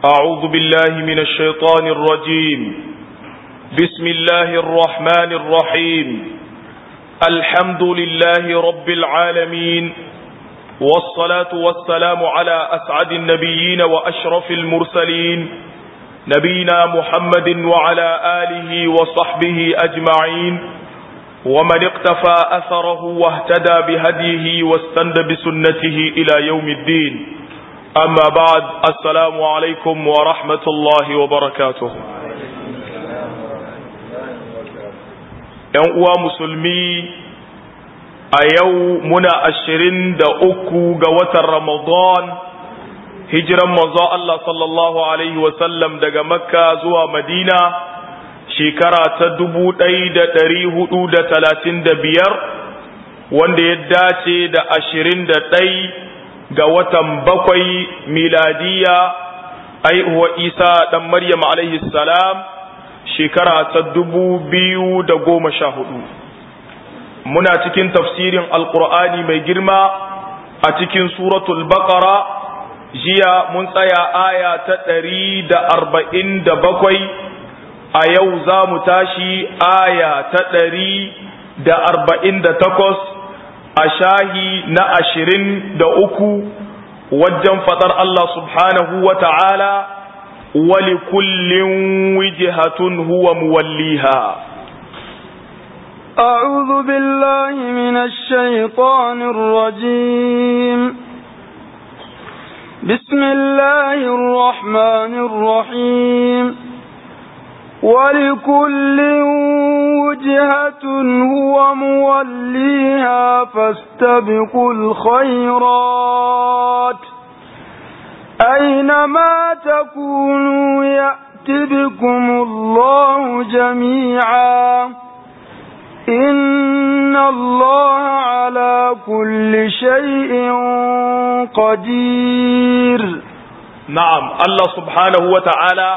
أعوذ بالله من الشيطان الرجيم بسم الله الرحمن الرحيم الحمد لله رب العالمين والصلاة والسلام على أسعد النبيين وأشرف المرسلين نبينا محمد وعلى آله وصحبه أجمعين ومن اقتفى أثره واهتدى بهديه واستند بسنته إلى يوم الدين أما بعد السلام عليكم ورحمة الله وبركاته ‘Yan uwa musulmi a yau muna ashirin da uku ga watan Ramadan hijiran manzo Allah sallallahu Alaihi wasallam daga Makka zuwa Madina shekara ta dubu ɗaya da ɗari hudu da talatin da biyar wanda ya dace da ashirin da ɗai ga watan bakwai miladiya aihuwa isa ɗan maryam alaihi salam shekara ta dubu biyu da goma sha hudu muna cikin tafsirin alkur'ani mai girma a cikin suratul baqara jiya mun tsaya aya ta ɗari da arba'in da bakwai a yau za mu tashi aya ta ɗari da arba'in da takwas a shahi na ashirin da uku wajen faɗar Allah subhanahu wa ta'ala wali kullin wijihatun huwa muwalliha أعوذ بالله من الشيطان الرجيم بسم الله الرحمن الرحيم ولكل وجهة هو موليها فاستبقوا الخيرات أينما تكونوا يأت بكم الله جميعا إن الله على كل شيء قدير نعم الله سبحانه وتعالى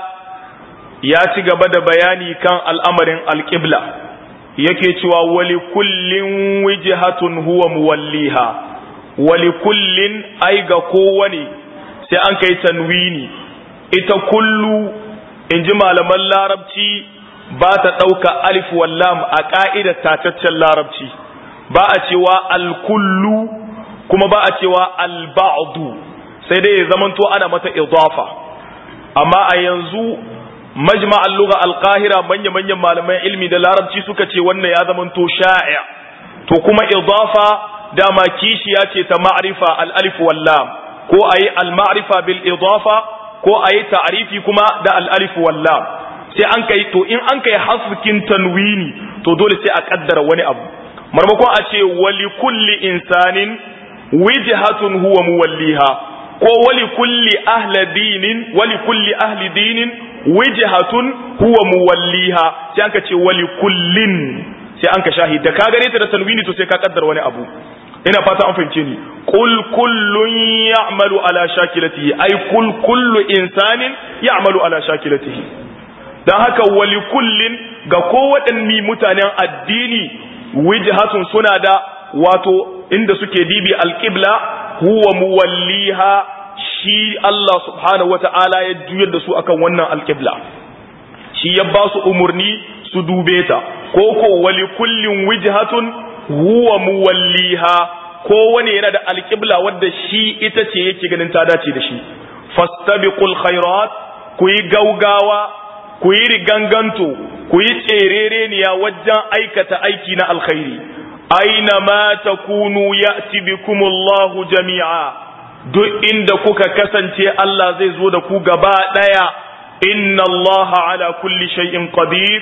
ya ci gaba da bayani kan al'amarin alƙibla yake cewa wali kullin wijihatun huwa muwalliha wali kullin ai ga kowane sai an kai tanwini ita kullu in ji malaman larabci ba ta ɗauka alif wallam a ƙa'idar tataccen larabci ba a cewa alkullu kuma ba a cewa alba'adu sai dai ya zamanto ana mata idafa amma a yanzu majma al-lugha al-qahira manya manyan malaman ilmi da larabci suka ce wannan ya zamanto sha'i to kuma idafa dama kishiya ce ta ma'rifa al-alif wal lam ko ayi al-ma'rifa bil idafa ko ayi ta'rifi kuma da al-alif wal lam sai an kai to in an kai haskin tanwini to dole sai a kaddara wani abu marmakon a ce wali kulli insanin wijhatun huwa muwalliha ko wali kulli ahli dinin wali kulli ahli dinin wijhatun huwa muwalliha sai anka ce wali kullin sai anka shahid da ka gane ta da tanwini to sai ka kaddar wani abu ina fata an fahimce ni qul kullun ya'malu ala shakilatihi ay kul kullu insanin ya'malu ala shakilatihi dan haka wali kullin ga kowaɗanne mutanen addini wijhatun suna da wato inda suke dibi alqibla huwa muwalliha shi Allah subhanahu wata'ala ya juyar da su akan wannan alƙibla shi ya ba su umarni su dube ta ko ko wali kullin wijhatun huwa muwalliha ko wani yana da alƙibla wadda shi ita ce yake ganin ta dace da shi fastabiqul khairat ku yi gaugawa ku yi riganganto ku yi tserereniya wajen aikata aiki na alkhairi aina ma takunu ya'ti bikumullahu jami'a duk inda kuka kasance Allah zai zo da ku gaba ɗaya inna Allah ala kulli shay'in qadir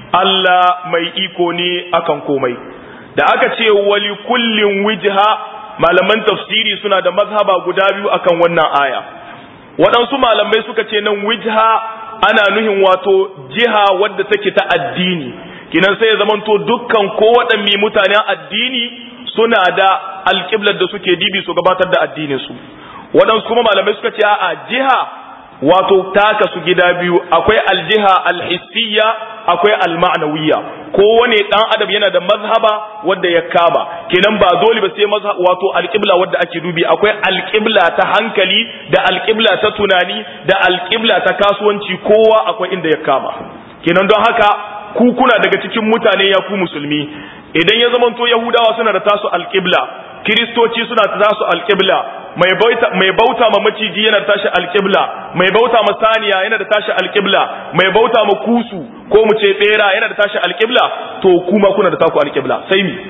Allah mai iko ne akan komai da aka ce wali kullin wijha malaman tafsiri suna da mazhaba guda biyu akan wannan aya waɗansu malamai suka ce nan wijha ana nuhin wato jiha wadda take ta addini kinan sai ya zamanto dukkan ko waɗanne mutanen addini suna da alƙiblar da suke dibi su gabatar da addininsu waɗansu kuma malamai suka ce a jiha wato taka su gida biyu akwai aljiha alhissiyya akwai alma'nawiyya kowane dan adam yana da mazhaba wanda ya kama kenan ba dole ba sai mazhab wato alqibla wanda ake dubi akwai alqibla ta hankali da alqibla ta tunani da alqibla ta kasuwanci kowa akwai inda ya kama kenan don haka ku kuna daga cikin mutane ya ku musulmi idan ya zamanto yahudawa suna da tasu alqibla kiristoci suna da tasu alqibla mai bauta mai bauta ma maciji yana da tashi alqibla mai bauta ma saniya yana da tashi alqibla mai bauta ma kusu ko mu ce bera yana da tashi alqibla to kuma kuna da taku alqibla sai mi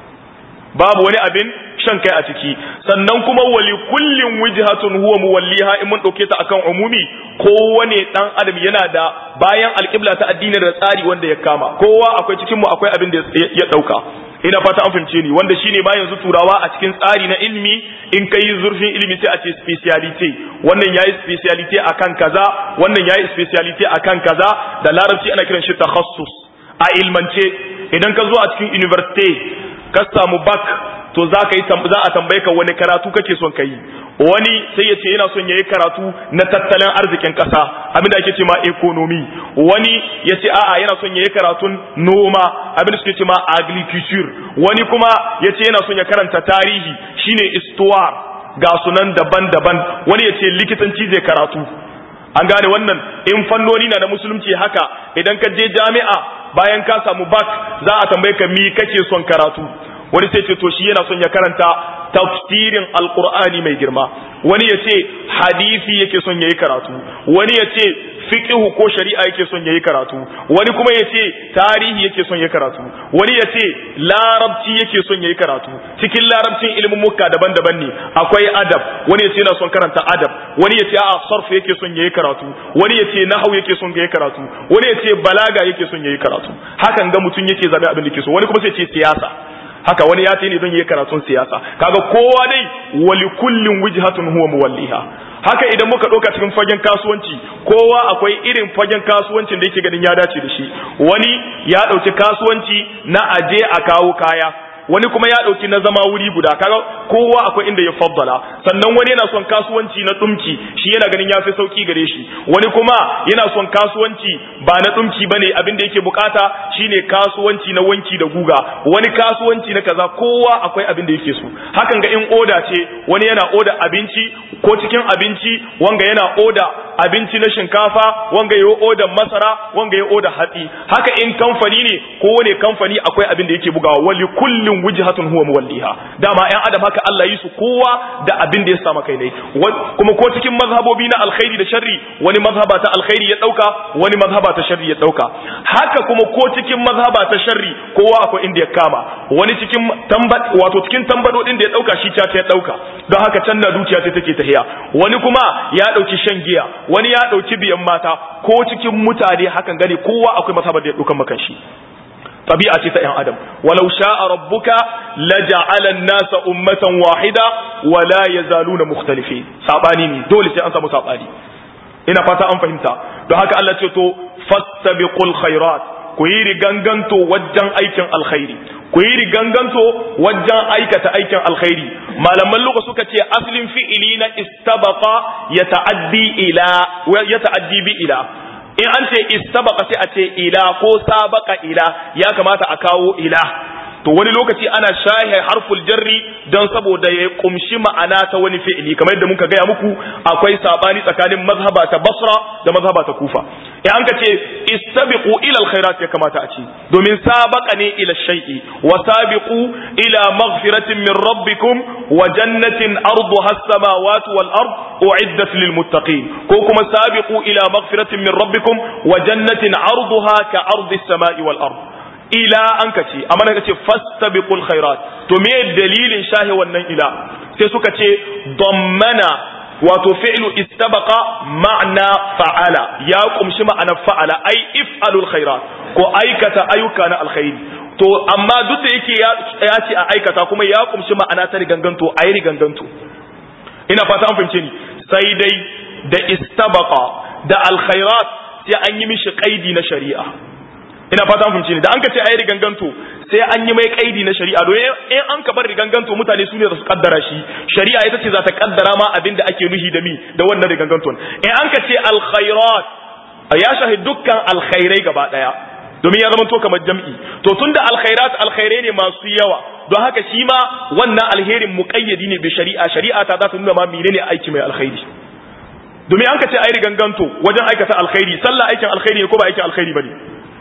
babu wani abin shan kai a ciki sannan kuma wali kullin wijhatun huwa muwalliha in mun dauke ta akan umumi kowane dan adam yana da bayan alqibla ta addini da tsari wanda ya kama kowa akwai cikin mu akwai abin da ya dauka ina fata an fahimce ni wanda shine ba yanzu turawa a cikin tsari na ilimi in kai zurfin ilimi sai a ce speciality wannan yayi speciality akan kaza wannan yayi speciality akan kaza da larabci ana kiran shi takhassus a ilmance idan ka zo a cikin university ka samu bak to za ka yi za a tambaye ka wani karatu kake son ka yi wani sai ya ce yana son ya yi karatu na tattalin arzikin ƙasa abinda ake ce ma economy wani ya ce a'a yana son ya yi karatun noma abinda suke ce ma agriculture wani kuma ya ce yana son ya karanta tarihi shine histoire ga sunan daban-daban wani ya ce likitanci zai karatu an gane wannan in fannoni na da musulunci haka idan ka je jami'a bayan ka samu bak za a tambaye ka mi kake son karatu wani sai ce to shi yana son ya karanta tafsirin alkur'ani mai girma wani ya ce hadisi yake son ya yi karatu wani ya ce fiqhu ko shari'a yake son ya yi karatu wani kuma ya ce tarihi yake son ya karatu wani ya ce larabci yake son ya yi karatu cikin larabcin ilimin mukka daban-daban ne akwai adab wani ya ce yana son karanta adab wani ya ce a sarf yake son ya yi karatu wani ya ce nahau yake son ya yi karatu wani ya ce balaga yake son ya yi karatu hakan ga mutum yake zabe abin da ke so wani kuma sai ce siyasa haka wani ya ne don yi karatun siyasa kaga kowa dai wali kullin wijhatun huwa muwalliha haka idan muka ɗauka cikin fagen kasuwanci kowa akwai irin fagen kasuwancin da yake ganin ya dace da shi wani ya ɗauki kasuwanci na aje a kawo kaya wani kuma ya ɗauki na zama wuri guda kaga kowa akwai inda ya faddala sannan wani yana son kasuwanci na ɗumki shi yana ganin ya fi sauki gare shi wani kuma yana son kasuwanci ba na ɗumki bane abin da yake bukata shine kasuwanci na wanki da guga wani kasuwanci na kaza kowa akwai abin da yake so hakan ga in oda ce wani yana oda abinci ko cikin abinci wanga yana oda abinci na shinkafa wanga ya oda masara wanga ya oda hatsi haka in kamfani ne kowane kamfani akwai abin da yake bugawa wali kullum wujhatun huwa muwalliha dama ƴan adam haka Allah yi su kowa da abin da ya samu kai ne kuma ko cikin mazhabobi na alkhairi da sharri wani mazhaba ta alkhairi ya dauka wani mazhaba ta sharri ya dauka haka kuma ko cikin mazhaba ta sharri kowa akwai inda ya kama wani cikin tambat wato cikin tambadodin da ya dauka shi ta ya dauka don haka can na dukiya sai take tahiya wani kuma ya dauki shan giya wani ya dauki biyan mata ko cikin mutane hakan gane kowa akwai mazhabar da ya daukan makan shi tabi'a ce ta ‘yan adam walau sha'a rabbuka la ja'ala an-nasa ummatan wahida wa la yazaluna mukhtalifin sabani ne dole sai an samu sabani ina fata an fahimta don haka Allah ce to fastabiqul khairat ku yi riganganto wajen aikin alkhairi ku yi riganganto wajen aikata aikin alkhairi malaman luka suka ce aslin fi'ili na istabaqa ya ta'addi ila ya ta'addi bi ila in an ce istabaka sai a ce ila ko sabaka ila ya kamata a kawo ila to wani lokaci ana shahe harful jarri don saboda ya kumshi ma'ana ta wani fi'ili kamar yadda muka gaya muku akwai sabani tsakanin mazhaba ta basra da mazhaba ta kufa in an ka ce istabiqu ila alkhairat ya kamata a ce domin sabaka ne ila shay'i wa sabiqu ila maghfiratin min rabbikum wa jannatin arduha as-samawati wal ard uiddat lil muttaqin ko kuma sabiqu ila maghfiratin min rabbikum wa jannatin arduha ka ardi as-sama'i wal ard ila an ka ce amma ka ce fastabiqul khairat to me dalilin shahi wannan ila sai suka ce dammana wato fi'lu istabaqa ma'na fa'ala ya kumshi ma'anar fa'ala ai if'alul khairat ko aikata ayyuka na alkhairi to amma duk da yake ya ce a aikata kuma ya kumshi ma'ana ta riganganto ayi riganganto ina fata an fahimce ni sai dai da istabaqa da alkhairat sai an yi mishi qaidi na shari'a ina fata an fahimci ne da an ka ce ayi riganganto sai an yi mai kaidi na shari'a don in an ka bar riganganto mutane su ne za su kaddara shi shari'a ita ce za ta kaddara ma abin da ake nuhi da mi da wannan riganganton in an ka ce alkhairat ya shahi dukkan alkhairai gaba daya domin ya zama to kamar jam'i to tunda alkhairat alkhairai ne masu yawa don haka shi ma wannan alherin muqayyadi ne bi shari'a shari'a ta za ta nuna ma menene aiki mai alkhairi domin an ka ce ayi riganganto wajen aikata alkhairi sallah aikin alkhairi ne ko ba aikin alkhairi bane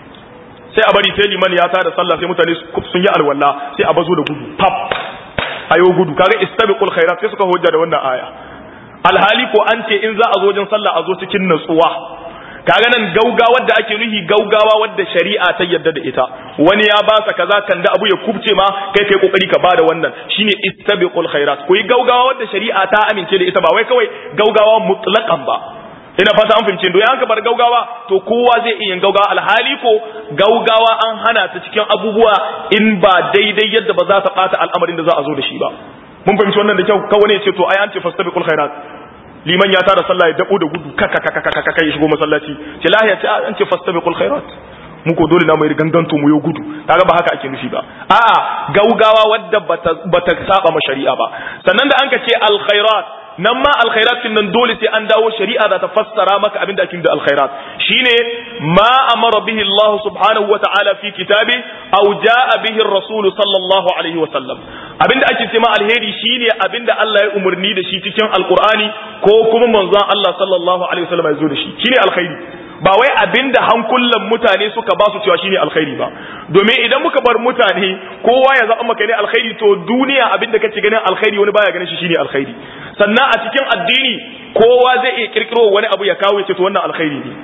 sai a bari sai liman ya tada sallah sai mutane sun yi alwala sai a bazo da gudu pap ayo gudu kaga istabiqul khairat sai suka hujja da wannan aya alhali ko an ce in za a zo wajen sallah a zo cikin natsuwa kaga nan gaugawa da ake nuhi gaugawa wadda shari'a ta yarda da ita wani ya ba sa kaza kan da abu ya kubce ma kai kai kokari ka bada wannan shine istabiqul khairat ku yi gaugawa wadda shari'a ta amince da ita ba wai kawai gaugawa mutlaqan ba ina fata an fahimce don an ka bar gaugawa to kowa zai iya gaugawa alhali ko gaugawa an hana ta cikin abubuwa in ba daidai yadda ba za ta bata al'amarin da za a zo da shi ba mun fahimci wannan da kyau kawai ne ce to ai an ce fastabiqul khairat liman ya tara sallah ya dabo da gudu kaka kaka kaka kaka ya shigo masallaci ce lahiya ce an ce fastabiqul khairat mu ko dole na mai ganganto mu yo gudu kaga ba haka ake nufi ba a'a gaugawa wadda bata bata saba ma shari'a ba sannan da an ka ce al khairat nan ma alkhairat kin nan dole sai an dawo shari'a za ta fassara maka abin da ake da alkhairat shine ma amara bihi Allah subhanahu wa ta'ala fi kitabi aw jaa bihi ar-rasul sallallahu alaihi wa sallam abin da ake cewa alheri shine abin da Allah ya umurni da shi cikin alqur'ani ko kuma manzon Allah sallallahu alaihi wa sallam ya zo da shi shine alkhairi ba wai abin da hankulan mutane suka ba su cewa shine alkhairi ba domin idan muka bar mutane kowa ya zaɓa maka ne alkhairi to duniya abin da kace ganin alkhairi wani baya ganin shi shine alkhairi sannan a cikin addini kowa zai iya kirkiro wani abu ya kawo ya ce to wannan alkhairi ne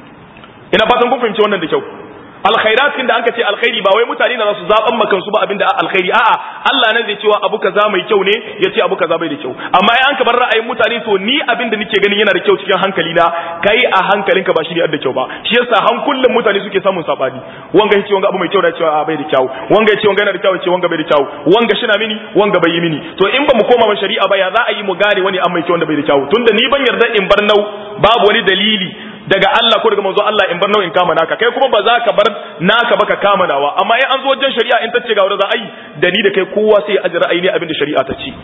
ina fatan kun fahimci wannan da kyau alkhairatin da anka ce alkhairi ba wai mutane na za su zaban makan su ba abin da alkhairi a'a Allah nan zai cewa abu kaza mai kyau ne ya ce abu kaza bai da kyau amma ai an ka bar ra'ayin mutane to ni abin da nake ganin yana da kyau cikin hankali na kai a hankalinka ba shi ne da kyau ba shi yasa hankulan mutane suke samun sabani wanga yace wanga abu mai kyau da cewa bai da kyau wanga yace wanga yana da kyau yace wanga bai da kyau wanga shi na mini wanga bai yi mini to in ba mu koma ma shari'a ba ya za a yi mu gane wani an mai kyau wanda bai da kyau tunda ni ban yarda in bar nau babu wani dalili daga Allah ko daga manzo Allah in bar nau'in kama naka kai kuma ba za ka bar naka ba ka kama nawa amma in an zo wajen shari'a in tace ga wanda za a yi da ni da kai kowa sai ya ajira aini abin da shari'a ta ce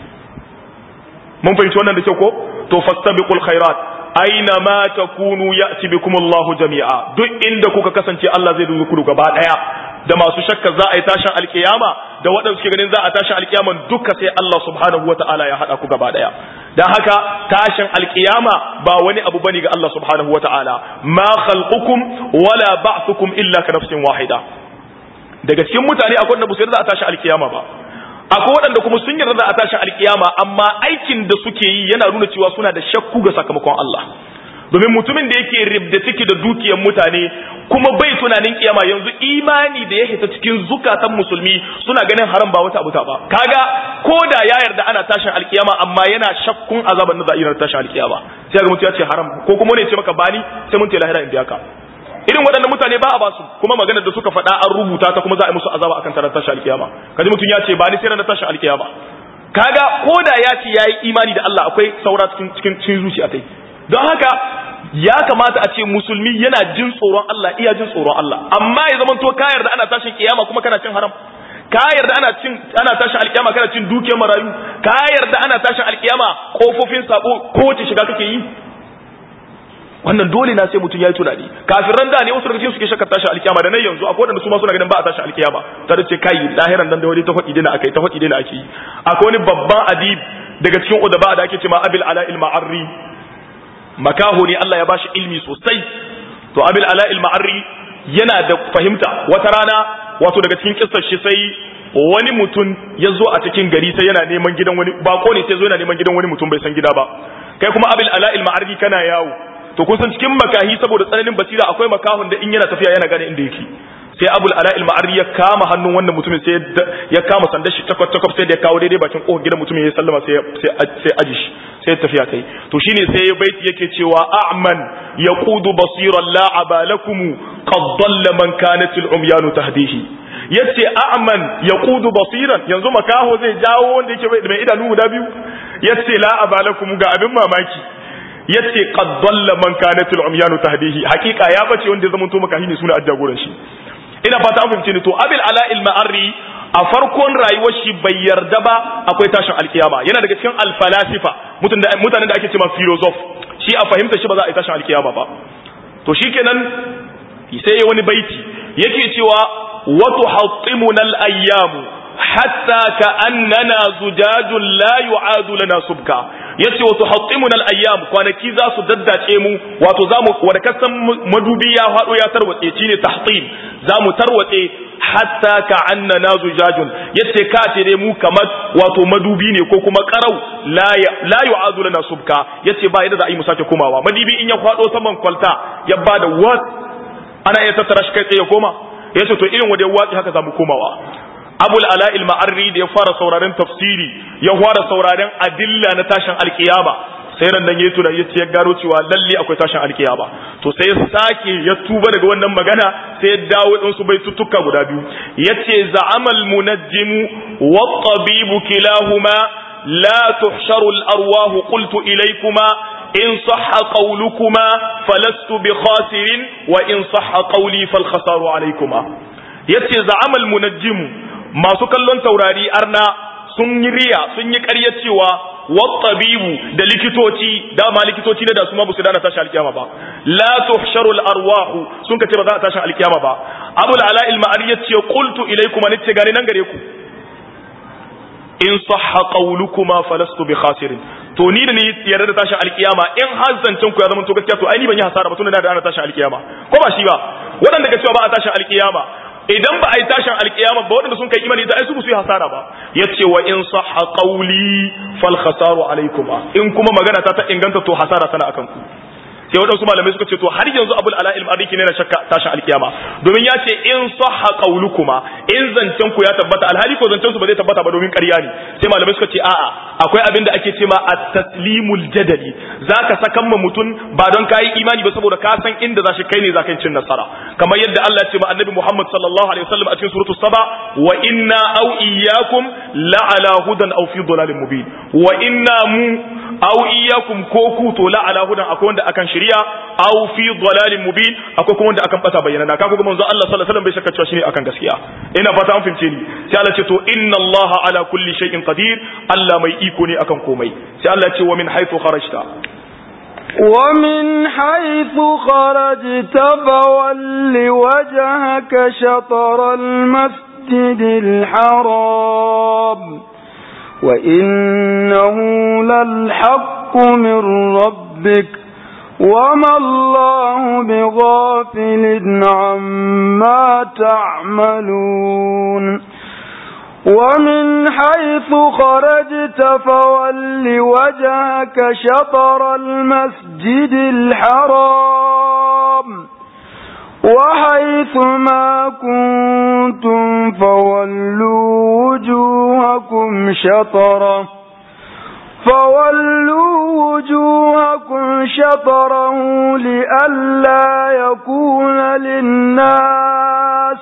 mun fahimci wannan da kyau ko to fastabiqul khairat aina ma takunu ya'ti bikum Allah jami'a duk inda kuka kasance Allah zai dubi ku gaba daya da masu shakka za a yi tashin alkiyama da waɗanda suke ganin za a tashin alkiyaman duka sai Allah subhanahu wata'ala ya haɗa ku gaba daya dan haka tashin alkiyama ba wani abu bane ga Allah subhanahu wata'ala ma khalqukum wala ba'thukum illa ka nafsin wahida daga cikin mutane akwai wanda ba su yarda a tashi alkiyama ba akwai waɗanda kuma sun yarda a tashi alkiyama amma aikin da suke yi yana nuna cewa suna da shakku ga sakamakon Allah domin mutumin da yake ribda ciki da dukiyar mutane kuma bai tunanin kiyama yanzu imani da ya hita cikin zukatan musulmi suna ganin haram ba wata abuta ba kaga ko da ya yarda ana tashin alkiyama amma yana shakkun azaban da za a yi tashin alkiyama sai ga mutum ya ce haram ko kuma ne ce maka bani sai mun ce lahira in biya ka irin waɗannan mutane ba a ba su kuma maganar da suka faɗa an rubuta ta kuma za a yi musu azaba akan tarar tashin alkiyama kaji mutum ya ce ba ni sai na tashin alkiyama kaga ko da ya ce yayi imani da Allah akwai saura cikin cikin cikin zuciya tai don haka ya kamata a ce musulmi yana jin tsoron Allah iya jin tsoron Allah amma ya zama to ka yarda ana tashin kiyama kuma kana cin haram ka yarda ana cin ana tashin alkiyama kana cin dukiyar marayu ka yarda ana tashin alkiyama kofofin sabo kowace shiga kake yi wannan dole na sai mutum ya yi tunani kafiran da ne wasu daga cikin suke shakar tashi alkiyama da nan yanzu akwai wanda su ma suna ganin ba a tashi alkiyama ta da ce kai lahiran dan da wani ta faɗi dina akai ta faɗi dina ake yi akwai wani babban adib daga cikin udaba da ake cewa abil ala il ma'arri makaho ne Allah ya bashi ilmi sosai to abil ala il ma'arri yana da fahimta wata rana wato daga cikin kissar shi sai wani mutum ya zo a cikin gari sai yana neman gidan wani bako ne sai zo yana neman gidan wani mutum bai san gida ba kai kuma abil ala il ma'arri kana yawo to kun san cikin makahi saboda tsananin basira akwai makahon da in yana tafiya yana gane inda yake sai abul ala il ma'arri ya kama hannun wannan mutumin sai ya kama sandar shi takwat takwat sai da ya kawo daidai bakin kofar gidan mutumin ya sallama sai sai aji shi sai tafiya kai to shine sai ya baiti yake cewa a'man yaqudu basiran la abalakum qad dalla man kanat al umyanu tahdihi yace a'man yaqudu basiran yanzu makaho zai jawo wanda yake mai idanu guda biyu yace la abalakum ga abin mamaki yace qad dalla man kanat al umyanu tahdihi hakika ya bace wanda ya zama to makahi ne suna ajagoran shi ina fata an fahimce ni to abil ala il ma'arri a farkon rayuwar shi bai yarda ba akwai tashin alkiyama yana daga cikin alfalasifa mutanen da ake cewa philosoph shi a fahimta shi ba za a yi tashin alkiyama ba to shikenan sai ya wani baiti yake cewa wa tuhattimuna al-ayyamu hatta ka annana zujajun la yu'adu lana subka yace wa tuhattimuna al-ayyam kwanaki za su daddace mu wato zamu wanda kasan madubi ya hado ya tarwatse shine tahtim zamu tarwatse hatta ka annana zujajun yace ka ce dai mu kamar wato madubi ne ko kuma qarau la la yu'adu lana subka yace ba yadda za a yi mu sake komawa madubi in ya hado saman kwalta ya bada wat ana iya tattara shi kai tsaye koma yace to irin wanda ya watsi haka zamu komawa abul ala'il ma'arri da ya fara sauraren tafsiri ya fara sauraren adilla na tashin alkiyama sai ran nan yayi tunani yace ya gano cewa lalle akwai tashin alkiyama to sai ya sake ya tuba daga wannan magana sai ya dawo din su bai tuttuka guda biyu yace za'amal munajjimu wat tabibu kilahuma la tuhsharu al arwah qultu ilaykuma in sahha qawlukuma falastu bi khasirin wa in sahha qawli fal khasaru alaykuma yace za'amal munajjimu masu kallon taurari arna sun yi riya sun yi ƙarya cewa wattabibu da likitoci dama likitoci ne da su ma ba su dana tashi alkiyama ba la tuhsharul arwahu sun kace ba za a tashi alkiyama ba abul ala il ma'ari yace qultu ilaykum an ce gani nan gare ku in sahha qawlukuma falastu bi khasirin to ni da ni yarda da tashin alkiyama in har zancen ku ya zama to gaskiya to ai ni ban yi hasara ba tunda da ana tashin alkiyama ko ba shi ba waɗanda ga cewa ba a tashin alkiyama idan ba a yi tashin alkiyama ba waɗanda sun kai imani da ai su su yi hasara ba yace wa in sahha qawli fal khasaru alaykuma in kuma magana ta ta inganta to hasara tana akan ku sai waɗansu malamai suka ce to har yanzu abul ala ilm ariki ne na shakka tashin alkiyama domin ya ce in sahha qawlukuma in zancen ku ya tabbata alhali ko zancen su ba zai tabbata ba domin ƙarya ne sai malamai suka ce a'a akwai abin da ake ce ma at-taslimul jadali zaka sakan ma mutum ba don kai imani ba saboda ka san inda zashi kai ne zaka cin nasara kamar yadda Allah ya ce ma annabi Muhammad sallallahu alaihi wasallam a cikin suratul saba wa inna aw iyyakum la ala hudan aw fi dhalalin mubin wa inna mu aw iyyakum ko ku to la ala hudan akwai wanda akan shari'a aw fi dhalalin mubin akwai kuma wanda akan bata bayyana ka kuma manzo Allah sallallahu alaihi wasallam bai shakka cewa shine akan gaskiya ina fata an fahimce ni sai Allah ce to inna Allah ala kulli shay'in qadir Allah mai iko ne akan komai sai Allah ce wa min haythu kharajta ومن حيث خرجت فول وجهك شطر المسجد الحرام وإنه للحق من ربك وما الله بغافل عما تعملون ومن حيث خرجت فول وجهك شطر المسجد الحرام وحيث ما كنتم فولوا وجوهكم شطره فولوا وجوهكم شطره لئلا يكون للناس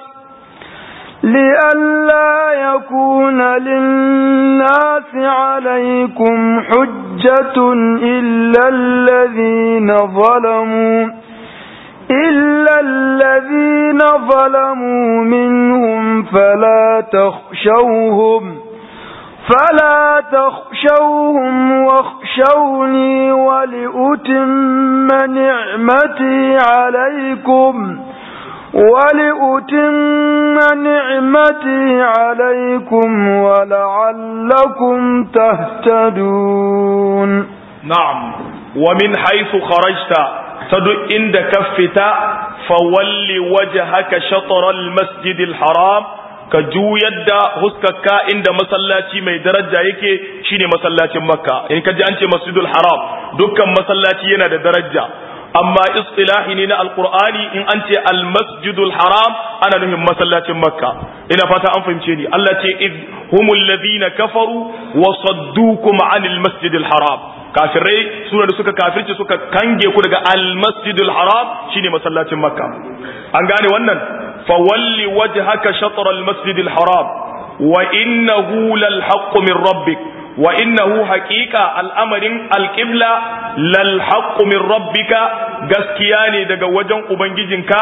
لئلا يكون للناس عليكم حجة إلا الذين ظلموا إلا الذين ظلموا منهم فلا تخشوهم فلا تخشوهم واخشوني ولأتم نعمتي عليكم ولأتم نعمتي عليكم ولعلكم تهتدون نعم ومن حيث خرجت تدو عند كفتا فول وجهك شطر المسجد الحرام ka juyar da huskarka inda masallaci mai daraja yake shine masallacin makka in ka ji an ce masjidul haram dukkan masallaci yana da daraja amma istilahi ne na alqur'ani in an ce almasjidul haram ana nufin masallacin makka ina fata an fahimce ni Allah ce id humul ladina kafaru wa saddukum anil masjidil haram kafirai suna da suka kafirce suka kange ku daga almasjidul haram shine masallacin makka an gane wannan fawalli wajhaka shatr almasjidil haram wa innahu lal haqq min rabbik wa innahu haqiqa al'amarin alqibla lal haqq min rabbika gaskiya ne daga wajen ubangijinka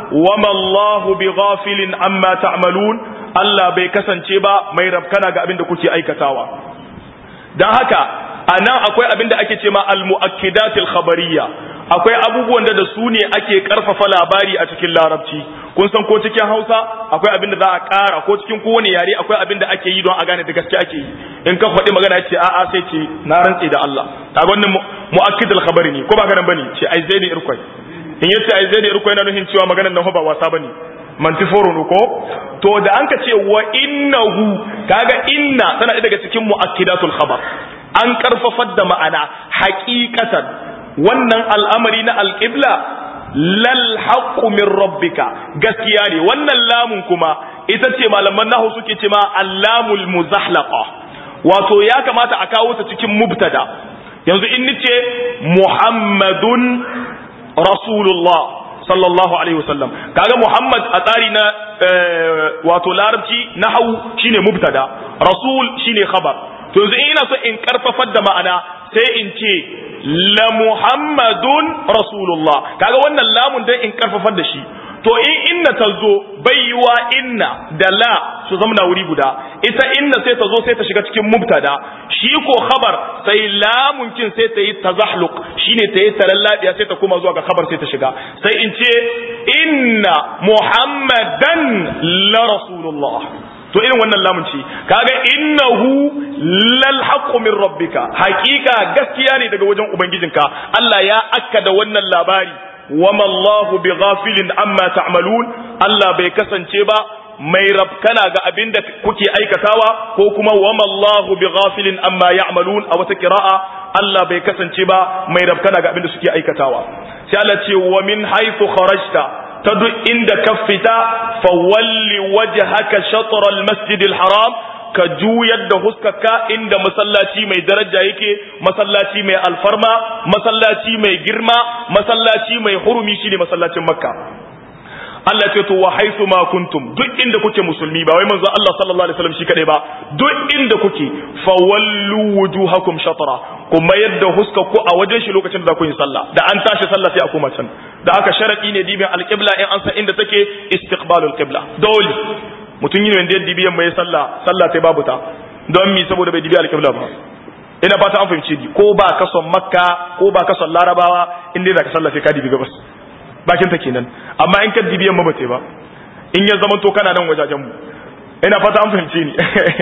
wama Allahu bighafilin amma ta'malun Allah bai kasance ba mai rabkana ga abin da kuke aikatawa dan haka anan akwai abin da ake ce ma al-mu'akkidatil khabariyya akwai abubuwan da da su ne ake karfafa labari a cikin larabci kun san ko cikin hausa akwai abin da za a ƙara ko cikin kowane yare akwai abin da ake yi don a gane da gaske ake yi in ka faɗi magana ce a'a sai ce na rantse da Allah kaga wannan mu'akkidul khabari ne ko ba ganin bane ce ai zai ne irkwai in yace ai zai ne irkwai na nufin cewa maganar nan ba wasa bane mantiforo ko to da an ka ce wa innahu kaga inna tana daga cikin mu'akkidatul khabar an karfafar da ma'ana haqiqatan wannan al'amari na alƙibla lal haqqu min rabbika gaskiya ne wannan lamun kuma ita ce malaman nahu suke ce ma allamul muzahlaqa wato ya kamata a kawo ta cikin mubtada yanzu in nice muhammadun rasulullah sallallahu alaihi wasallam kaga muhammad a tsari na wato larabci nahawu shine mubtada rasul shine khabar to yanzu ina so in karfafar da ma'ana sai in ce la muhammadun rasulullah kaga wannan lamun dan in karfafar da shi to in inna ta zo baiwa inna da la su zama wuri guda ita inna sai ta zo sai ta shiga cikin mubtada shi ko khabar sai lamun kin sai ta yi tazahluq shine ta yi talallabiya sai ta koma zuwa ga khabar sai ta shiga sai in ce inna muhammadan la rasulullah to irin wannan lamun ce kaga innahu lal haqqu min rabbika haqiqa gaskiya ne daga wajen ubangijinka Allah ya akkada wannan labari wama Allahu bighafilin amma ta'malun Allah bai kasance ba mai rabkana ga abin da kuke aikatawa ko kuma wama Allahu bighafilin amma ya'malun a wata kira'a Allah bai kasance ba mai rabkana ga abin da suke aikatawa sai Allah ce wa min haythu kharajta ta duk inda ka fita fawalli wajhaka shatr al-masjid al-haram ka juyar da huskarka inda masallaci mai daraja yake masallaci mai alfarma masallaci mai girma masallaci mai hurumi shine masallacin makka Allah ce to wa haythu ma kuntum duk inda kuke musulmi ba wai manzo Allah sallallahu alaihi wasallam shi kadai ba duk inda kuke fawallu wujuhakum shatra ku mayar da huskar ku a wajen shi lokacin da za ku yi sallah da an tashi sallah sai a koma can da aka sharadi ne dibin alqibla in an san inda take istiqbalul qibla dole mutum yi wanda yadda biyan mai sallah sallah sai babu ta don mi saboda bai dibi alƙibla ba ina fata an fahimci ni ko ba ka son makka ko ba ka son larabawa in dai zaka sallah sai ka dibi gabas bakin ta kenan amma in ka dibi yamma ba sai ba in ya zama to kana nan wajajen mu ina fata an fahimci ni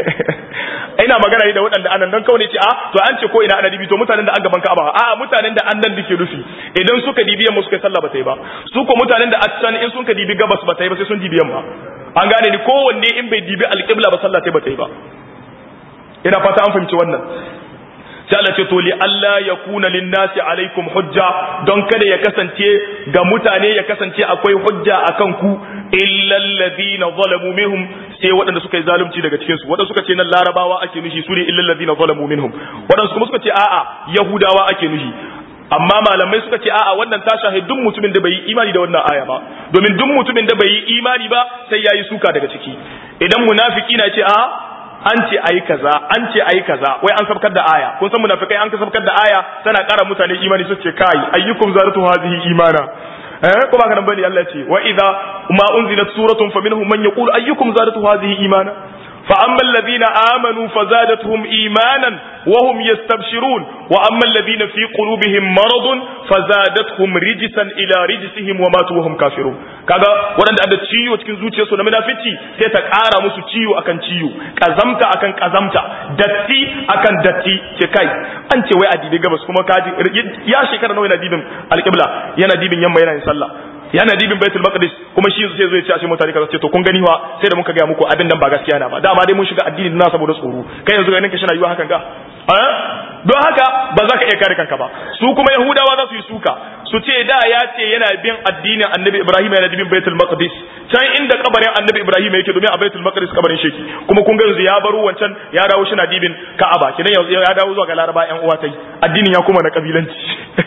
ina magana ne da waɗanda anan dan kawai ce a to an ce ko ina ana dibi to mutanen da an gaban Ka'aba a mutanen da annan dake rufi idan suka dibi yamma suka sallah ba ta yi ba su ko mutanen da a can in sun ka dibi gabas ba ta yi ba sai sun dibi yamma an gane ni kowanne in bai dibi alƙibla ba sallah sai ba ta yi ba ina fata an fahimci wannan sai Allah ce to li Allah ya kuna linnasi alaikum hujja don kada ya kasance ga mutane ya kasance akwai hujja akan ku illa alladhina zalamu minhum sai waɗanda suka yi zalunci daga cikin su waɗanda suka ce nan larabawa ake nufi su ne illa alladhina zalamu minhum waɗanda kuma suka ce a'a yahudawa ake nufi amma malamai suka ce a'a wannan ta shahi duk mutumin da bai yi imani da wannan aya ba domin duk mutumin da bai yi imani ba sai yayi suka daga ciki idan munafiki na ce a'a an ce ayi kaza an ce ayi kaza wai an sabkar da aya kun san munafikai an ka sabkar da aya tana ƙara mutane imani su ce kai ayyukum zaratu hadhihi imana eh ko ba kana bane Allah ce wa idza ma unzilat suratun faminhum man yaqulu ayyukum zaratu hadhihi imana فأما الذين آمنوا فزادتهم إيمانا وهم يستبشرون وأما الذين في قلوبهم مرض فزادتهم رجسا إلى رجسهم وماتوا وهم كافرون kaga waɗanda da ciwo cikin zuciyarsu na munafici sai ta ƙara musu ciwo akan ciwo kazamta akan kazamta datti akan datti ce kai an ce wai a dibi gabas kuma kaji ya shekara nawa yana dibin alƙibla yana dibin yamma yana yin sallah yana dibin baitul maqdis kuma shi sai zo ya ce a ce mutane kaza ce to kun gani wa sai da muka ga muku abin nan ba gaskiya na ba dama dai mun shiga addini na saboda tsoro kai yanzu ganin ka shi na yiwa hakan ga don haka ba za ka iya kare kanka ba su kuma yahudawa za su yi suka su ce da ya ce yana bin addinin annabi ibrahim yana bin baitul maqdis can inda kabarin annabi ibrahim yake domin a baitul maqdis kabarin sheki kuma kun ga yanzu ya baro wancan ya dawo shi na dibin ka'aba kidan yanzu ya dawo zuwa ga laraba yan uwa tai addinin ya kuma na kabilanci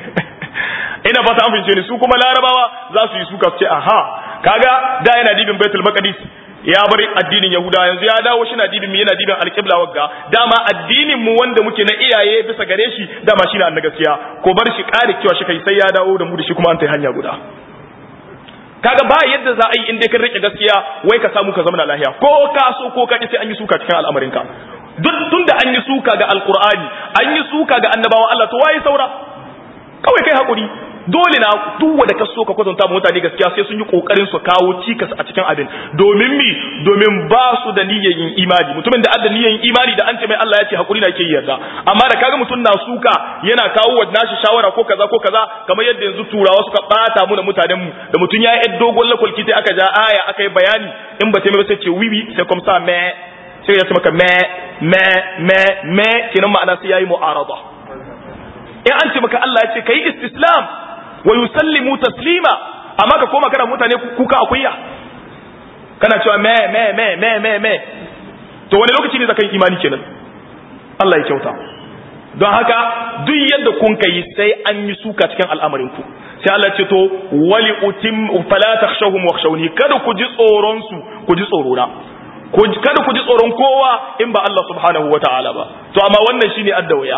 ina fata an fince ni su kuma larabawa za su yi suka su ce aha kaga da yana dibin baitul maqdis ya bar addinin yahuda yanzu ya dawo shi na dibin mu yana dibin alqibla wagga dama addinin mu wanda muke na iyaye bisa gare shi dama shi na gaskiya ko bar shi kare cewa shi kai sai ya dawo da mu da shi kuma an tai hanya guda kaga ba yadda za a yi in dai ka rike gaskiya wai ka samu ka zama lahiya ko ka so ko ka sai an yi suka cikin al'amarinka duk tunda an yi suka ga alqur'ani an yi suka ga annabawan Allah to waye saura kawai kai hakuri dole na duk wanda ka so ka kwatanta mutane gaskiya sai sun yi kokarin su kawo cikas a cikin abin domin mi domin ba su da niyyar yin imani mutumin da adda niyyar yin imani da an ce mai Allah ya ce hakuri na ke yarda amma da kaga mutum na suka yana kawo wa nashi shawara ko kaza ko kaza kamar yadda yanzu turawa suka bata mu da mutanen mu da mutum ya yi dogon lakwalki sai aka ja aya aka yi bayani in ba ta mai sai ce wiwi sai kuma sa me sai ya ce maka me me me me kenan ma'ana sai yayi mu'arada in an ce maka Allah ya ce kai istislam wa yusallimu taslima amma ka koma kana mutane kuka akuya kana cewa me me me me me me to wani lokaci ne zakan imani kenan Allah ya kyauta don haka duk yadda kun kai sai an yi suka cikin al'amarin ku sai Allah ce to wali utim fala takhshawhum wakhshawni kada ku ji tsoron su ku ji tsoro na kada ku ji tsoron kowa in ba Allah subhanahu wa ta'ala ba to amma wannan shine adda waya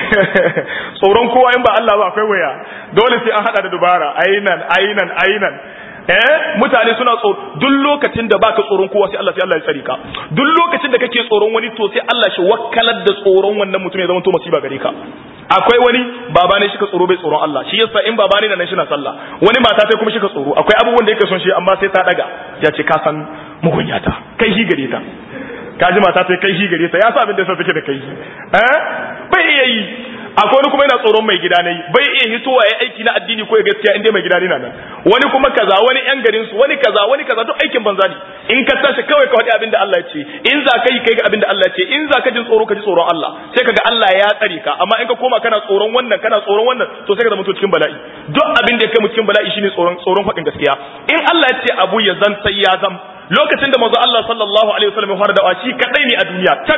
tsoron kowa in ba Allah ba akwai waya dole sai an hada da dubara ainan ainan ainan eh mutane suna tsoro duk lokacin da baka tsoron kowa sai Allah sai Allah ya tsare ka duk lokacin da kake tsoron wani to sai Allah shi wakkalar da tsoron wannan mutum ya zama to masiba gare ka akwai wani baba ne shika tsoro bai tsoron Allah shi yasa in baba ne nan shi na sallah wani mata ta kuma shika tsoro akwai abubuwan da yake son shi amma sai ta daga ya ce ka san mugunyata kai shi gare ta ka ji mata ta kai shi gare ta ya sa abin da yasa take da kai eh bai iya yi akwai wani kuma yana tsoron mai gida ne bai iya hitowa ya aiki na addini ko ya gaskiya inda mai gida ne nan wani kuma kaza wani yan garin su wani kaza wani kaza duk aikin banza ne in ka tashi kawai ka faɗi abin da Allah ya ce in za ka yi kai ga abin da Allah ya ce in za ka jin tsoro ka ji tsoron Allah sai kaga Allah ya tsare ka amma in ka koma kana tsoron wannan kana tsoron wannan to sai ka zama cikin bala'i duk abin da ya kai mu cikin bala'i shine tsoron tsoron faɗin gaskiya in Allah ya ce abu ya zan sai ya zam lokacin da manzo Allah sallallahu alaihi wasallam ya fara da'awa shi kadai ne a duniya tak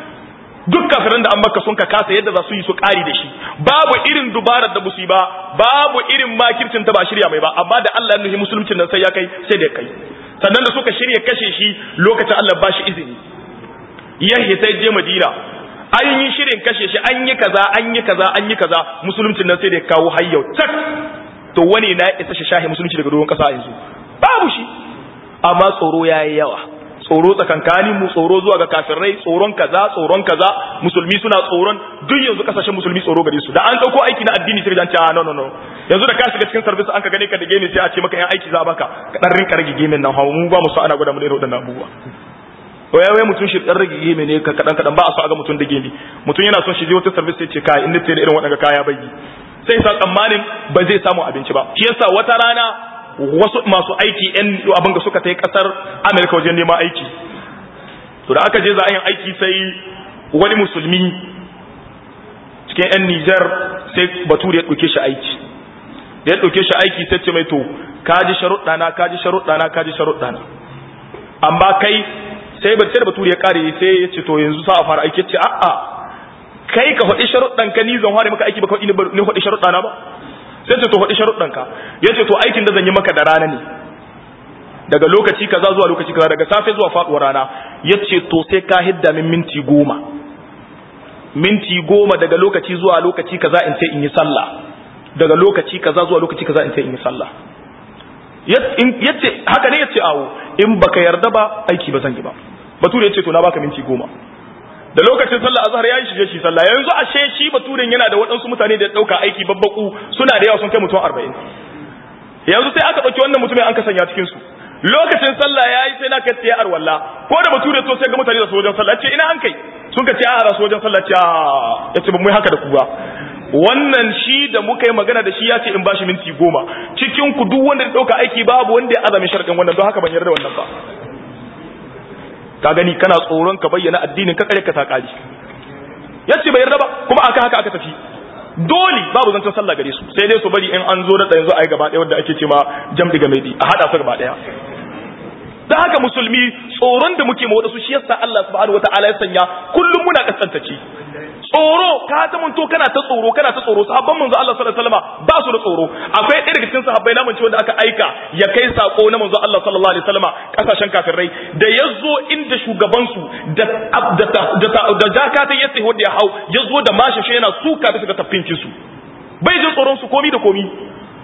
duk kafiran da an maka sun ka kasa yadda za su yi su kari da shi babu irin dubarar da musu ba babu irin makircin ta ba shirya mai ba amma da Allah ya nuhi musulmcin nan sai ya kai sai da kai sannan da suka shirya kashe shi lokacin Allah ba shi izini yahi sai je Madina an yi shirin kashe shi an yi kaza an yi kaza an yi kaza musulmcin nan sai da kawo hayyau tak to wani na isa shi shahi musulunci daga doron kasa yanzu babu shi amma tsoro yayi yawa tsoro tsakankanin mu tsoro zuwa ga kafirai tsoron kaza tsoron kaza musulmi suna tsoron duk yanzu kasashen musulmi tsoro gare su da an dauko aiki na addini sai dan ce no no no yanzu da ka shiga cikin service an ka gane ka da game sai a ce maka yan aiki za baka ka dan rinka rage game nan hawo mu ba mu so ana gwada mu da irin wadannan abubuwa to ya wai mutum shi dan rage game ne ka kadan kadan ba a so a ga mutum da game mutum yana son shi je wata service sai ce kai in da irin wadannan kaya bai sai sa tsammanin ba zai samu abinci ba shi yasa wata rana wasu masu aiki yan abin da suka ta yi kasar amerika wajen neman aiki to da aka je za a yin aiki sai wani musulmi cikin yan nijar sai bature ya ɗauke shi aiki da ya ɗauke shi aiki sai ce mai to kaji sharuɗana kaji sharuɗana kaji sharuɗana amma kai sai ba sai da bature ya kare sai ya ce to yanzu sa a fara aiki ya ce a'a kai ka faɗi sharuɗan ka ni zan fara maka aiki ba ka ni faɗi sharuɗana ba sai ce to faɗi sharuɗanka ya ce to aikin da zan yi maka da rana ne daga lokaci kaza zuwa lokaci kaza daga safe zuwa faɗuwar rana ya ce to sai ka hidda min minti goma minti goma daga lokaci zuwa lokaci kaza in sai in yi sallah daga lokaci kaza zuwa lokaci kaza in sai in yi sallah yace haka ne yace awo in baka yarda ba aiki ba zan yi ba bature yace to na baka minti goma da lokacin sallah azhar yayi shige shi sallah yanzu ashe shi baturen yana da waɗansu mutane da dauka aiki babbaku suna da yawa sun kai mutum 40 yanzu sai aka dauki wannan mutumin an ka sanya cikin su lokacin sallah yayi sai na kace arwalla ko da bature to sai ga mutane da su wajen sallah ce ina an kai sun ka ce a rasu wajen sallah ce ya ce ba mu haka da ku ba wannan shi da muka yi magana da shi ya ce in bashi minti goma cikin ku duk wanda ya dauka aiki babu wanda ya azami sharadin wannan don haka ban yarda wannan ba ka gani kana tsoron ka bayyana addinin ka kare ka ta kari yace bai yarda ba kuma aka haka aka tafi dole babu zancen sallah gare su sai dai su bari in an zo da yanzu ai gaba ɗaya wanda ake ce ma jam diga mai a hada su gaba ɗaya da haka musulmi tsoron da muke mawa su shi yasa Allah subhanahu wataala ya sanya kullum muna kasantacce tsoro ka ta munto kana ta tsoro kana ta tsoro sahabban manzo Allah sallallahu alaihi wasallam ba su da tsoro akwai ɗaya daga cikin sahabbai na mance wanda aka aika ya kai sako na manzo Allah sallallahu alaihi wasallam kasashen kafirai da yazo inda shugaban su da da da jakata ya sai wanda ya hau yazo da mashi shi yana suka bisa ga tafkinkin su bai jin tsoron su komi da komi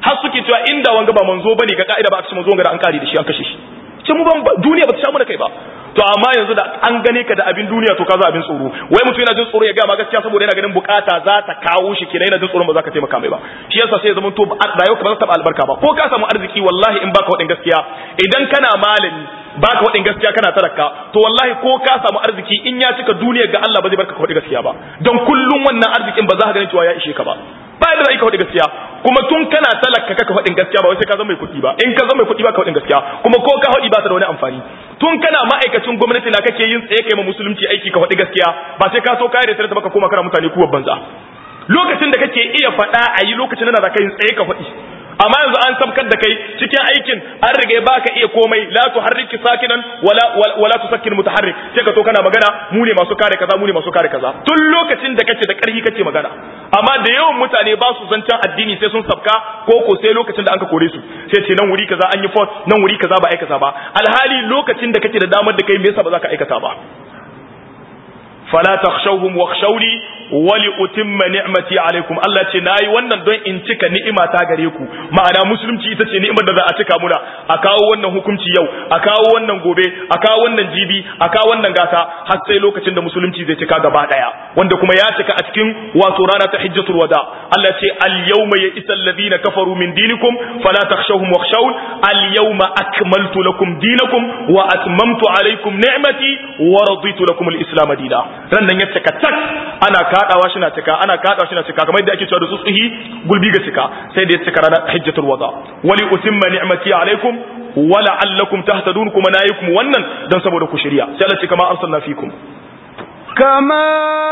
har suke cewa inda wanga ba manzo bane ga ka'ida ba a ce manzo wanga da an kare da shi an kashe shi ce mu ban duniya ba ta sha mana kai ba to amma yanzu da an gane ka da abin duniya to ka za abin tsoro wai mutum yana jin tsoro ya ga ma gaskiya saboda yana ganin bukata za ta kawo shi kenan yana jin tsoron ba za ka taimaka mai ba shi yasa sai ya zama to rayuwa ba za ta taba albarka ba ko ka samu arziki wallahi in baka wadin gaskiya idan kana malami baka wadin gaskiya kana talaka to wallahi ko ka samu arziki in ya cika duniyar ga Allah ba zai barka ka wadin gaskiya ba don kullum wannan arzikin ba za ka gani cewa ya ishe ka ba ba da za ka wadin gaskiya kuma tun kana talaka kaka wadin gaskiya ba wai sai ka zama mai kuɗi ba in ka zama mai kuɗi ba ka wadin gaskiya kuma ko ka hadi ba ta da wani amfani tun kana ma'aikacin gwamnati na kake yin tsaye kai ma musulunci aiki ka faɗi gaskiya ba sai ka so ka yi da baka koma kana mutane kuwa banza lokacin da kake iya faɗa a yi lokacin da ka yin tsaye ka faɗi amma yanzu an sabkar da kai cikin aikin an riga baka iya komai la tuharriki sakinan wala wala tusakkin mutaharrik sai ka to kana magana mu ne masu kare kaza mu ne masu kare kaza tun lokacin da kake da ƙarfi kake magana amma da yawan mutane ba su zancen addini sai sun sabka ko ko sai lokacin da an ka kore su sai ce nan wuri kaza an yi fort nan wuri kaza ba aikata ba alhali lokacin da kake da damar da kai me yasa ba za ka aikata ba fala takhshawhum wakhshawni wali utimma ni'mati alaikum Allah ce nayi wannan don in cika ni'ima ta gare ku ma'ana musulunci ita ce ni'imar da za a cika muna a kawo wannan hukunci yau a kawo wannan gobe a kawo wannan jibi a kawo wannan gata har sai lokacin da musulunci zai cika gaba daya wanda kuma ya cika a cikin wato rana ta hijjatul wada Allah ce al yawma ya isal ladina kafaru min dinikum fala takhshawhum wakhshawun al yawma akmaltu lakum dinakum wa atmamtu alaikum ni'mati wa raditu lakum al islam dinan ran nan ya cika tak ana kadawa shi na cika ana kadawa shi na cika kamar yadda ake cewa da tsutsuhi gulbi ga cika sai da ya cika ranar hajjatul wada wali utimma ni'mati alaikum wa la'allakum tahtadun kuma nayikum wannan dan saboda ku shirya sai Allah ce kama arsalna fikum كما